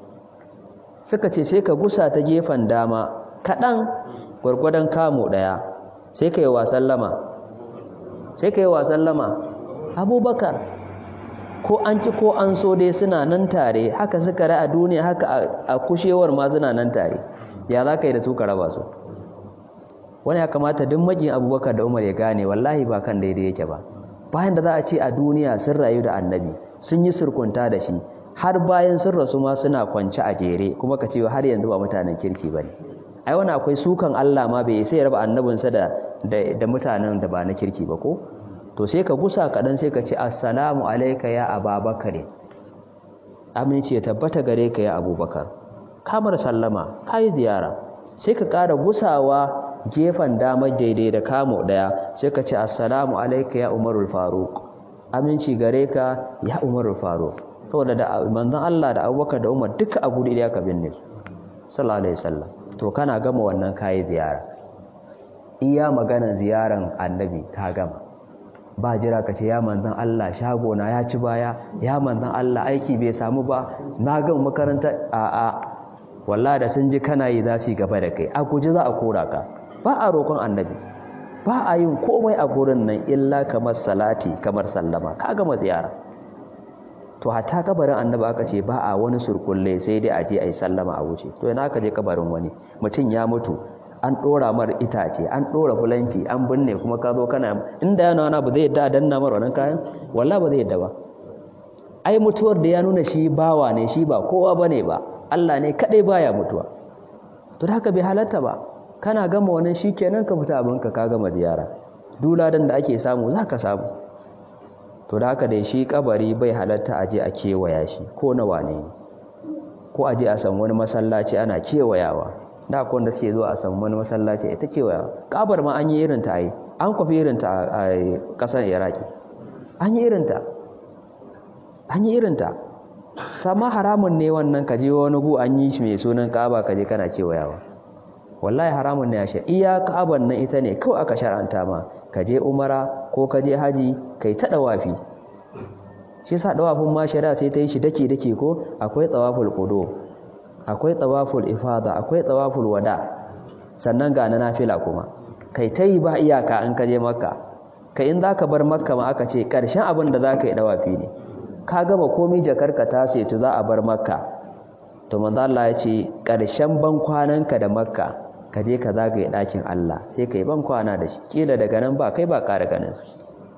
suka ce sai ka gusa ta gefen dama kadan gwargwadon kamo daya sai ka yi wa sallama sai ka yi wa sallama abubakar ko an ki ko an so dai suna nan tare haka suka ra a duniya haka a kushewar ma suna nan tare ya za ka yi da su ka raba su wani ya kamata duk makin abubakar da umar ya gane wallahi ba kan daidai yake ba bayan da za a ce a duniya sun rayu da annabi sun yi surkunta da shi har bayan sun rasu ma suna kwance a jere kuma ka ce har yanzu ba mutanen kirki ba ne ai wani akwai sukan allah ma bai sai ya raba annabinsa da da mutanen da ba na kirki ba ko to sai ka gusa kaɗan sai ka ce assalamu alaika ya ababakar aminci ya tabbata gare ka ya abubakar kamar sallama ka yi ziyara sai ka ƙara gusawa gefen damar daidai da kamo ɗaya sai ka ce assalamu alaika ya umarul faruk aminci gare ka ya umarul faruk saboda da manzon Allah da abubakar da umar duka a guri ɗaya ka binne su sallallahu alaihi wasallam to kana gama wannan kayi ziyara iya maganar ziyaran annabi ka gama ba jira ka ce ya manzan Allah shagona ya ci baya ya manzan Allah aiki bai samu ba na gan makaranta a a wallahi da sun ji kana yi za su yi gaba da kai a guji za a kora ka ba a roƙon annabi ba a yin komai a gurin nan illa kamar salati kamar sallama ka gama ziyara to hatta kabarin annabi aka ce ba a wani surkulle sai dai a je a yi sallama a wuce to yana aka je kabarin wani mutum ya mutu an ɗora mar itace an ɗora fulanki an binne kuma ka zo kana inda yana wani ba zai yadda a danna mar wannan kayan wallah ba zai yadda ba ai mutuwar da ya nuna shi bawa ne shi ba kowa bane ba Allah ne kadai baya mutuwa to da haka bai halatta ba kana gama wannan shikenan ka fita abinka ka gama ziyara duladan da ake samu za ka samu to da haka dai shi kabari bai halatta aje a kewaya shi ko na wane ne ko aje a san wani masallaci ana kewayawa da akwai wanda suke zuwa a san wani masallaci ita kewayawa kabar ma an yi irin ta yi an kwafi irin ta a kasar iraki an yi irinta an yi irinta ta ma haramun ne wannan kaje wani gu an yi shi mai sunan ka'aba kaje kana kewayawa wallahi haramun ne ashe iya ka'aban nan ita ne kawai aka shar'anta ma kaje umara ko kaje haji kai ta dawafi shi sa dawafin ma shari'a sai ta yi shi dake dake ko akwai tawaful qudu akwai tawaful ifada akwai tawaful wada sannan ga na nafila kuma kai ta yi ba iyaka in kaje makka kai in zaka bar makka ma aka ce karshen abin da zaka yi dawafi ne ka gaba komai jakarka ta setu za a bar makka to manzo Allah ya ce karshen ban kwananka da makka ka je ka zagaye ɗakin Allah sai kai ban kwana da shi kila daga nan ba kai ba ƙara ganin su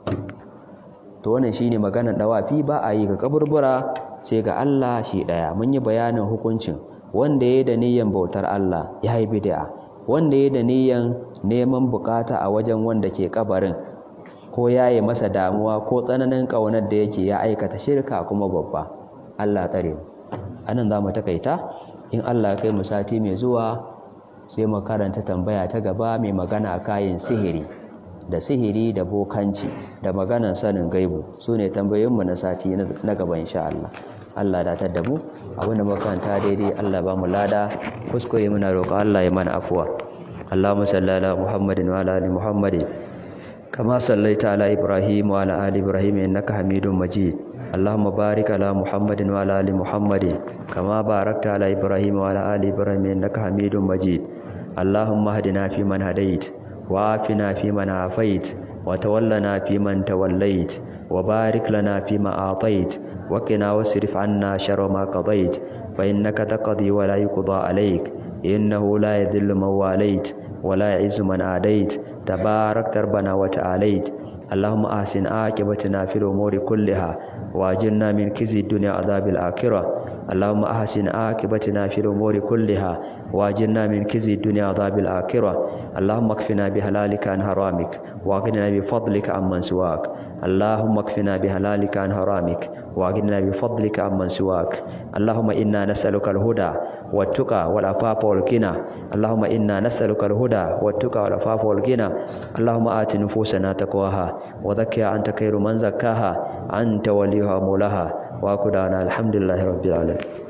to wannan shine maganar dawafi ba a yi ga kaburbura sai ga Allah shi daya mun yi bayanin hukuncin wanda yayi da niyyar bautar Allah ya yi bid'a wanda yayi da niyyar neman bukata a wajen wanda ke kabarin ko yayi masa damuwa ko tsananin kaunar da yake ya aikata shirka kuma babba Allah tsare mu anan zamu takaita in Allah ya kai mu sati mai zuwa sai mu karanta tambaya ta gaba mai magana kayan sihiri da sihiri da bokanci da maganan sanin gaibu su ne tambayoyinmu na sati na gaba insha Allah Allah da ta damu abinda makaranta daidai Allah ba mu lada kuskure muna roƙo Allah ya mana afuwa Allahumma salli ala Muhammadin wa ala ali Muhammadin kama sallaita ala Ibrahim wa ala ali Ibrahim innaka Hamidum Majid اللهم بارك على محمد وعلى ال محمد كما باركت على ابراهيم وعلى ال ابراهيم انك حميد مجيد اللهم اهدنا فيمن هديت وعافنا فيمن عافيت وتولنا فيمن توليت وبارك لنا فيما أعطيت وقنا واصرف عنا شر ما قضيت فإنك تقضي ولا يقضى عليك إنه لا يذل من واليت ولا يعز من عاديت تبارك ربنا وتعاليت اللهم أحسن عاقبتنا في الأمور كلها وأجرنا من كزي الدنيا عذاب الآخرة اللهم أحسن عاقبتنا في الأمور كلها وأجرنا من كزي الدنيا عذاب الآخرة اللهم اكفنا بهلالك عن حرامك واغننا بفضلك عمن سواك اللهم اكفنا بهلالك عن حرامك واغننا بفضلك عمن سواك اللهم إنا نسألك الهدى والتقى والعفاف والغنى اللهم إنا نسألك الهدى والتقى والعفاف والغنى اللهم آت نفوسنا تقواها وزكها أنت خير من زكاها أنت وليها مولاها وأكدنا الحمد لله رب العالمين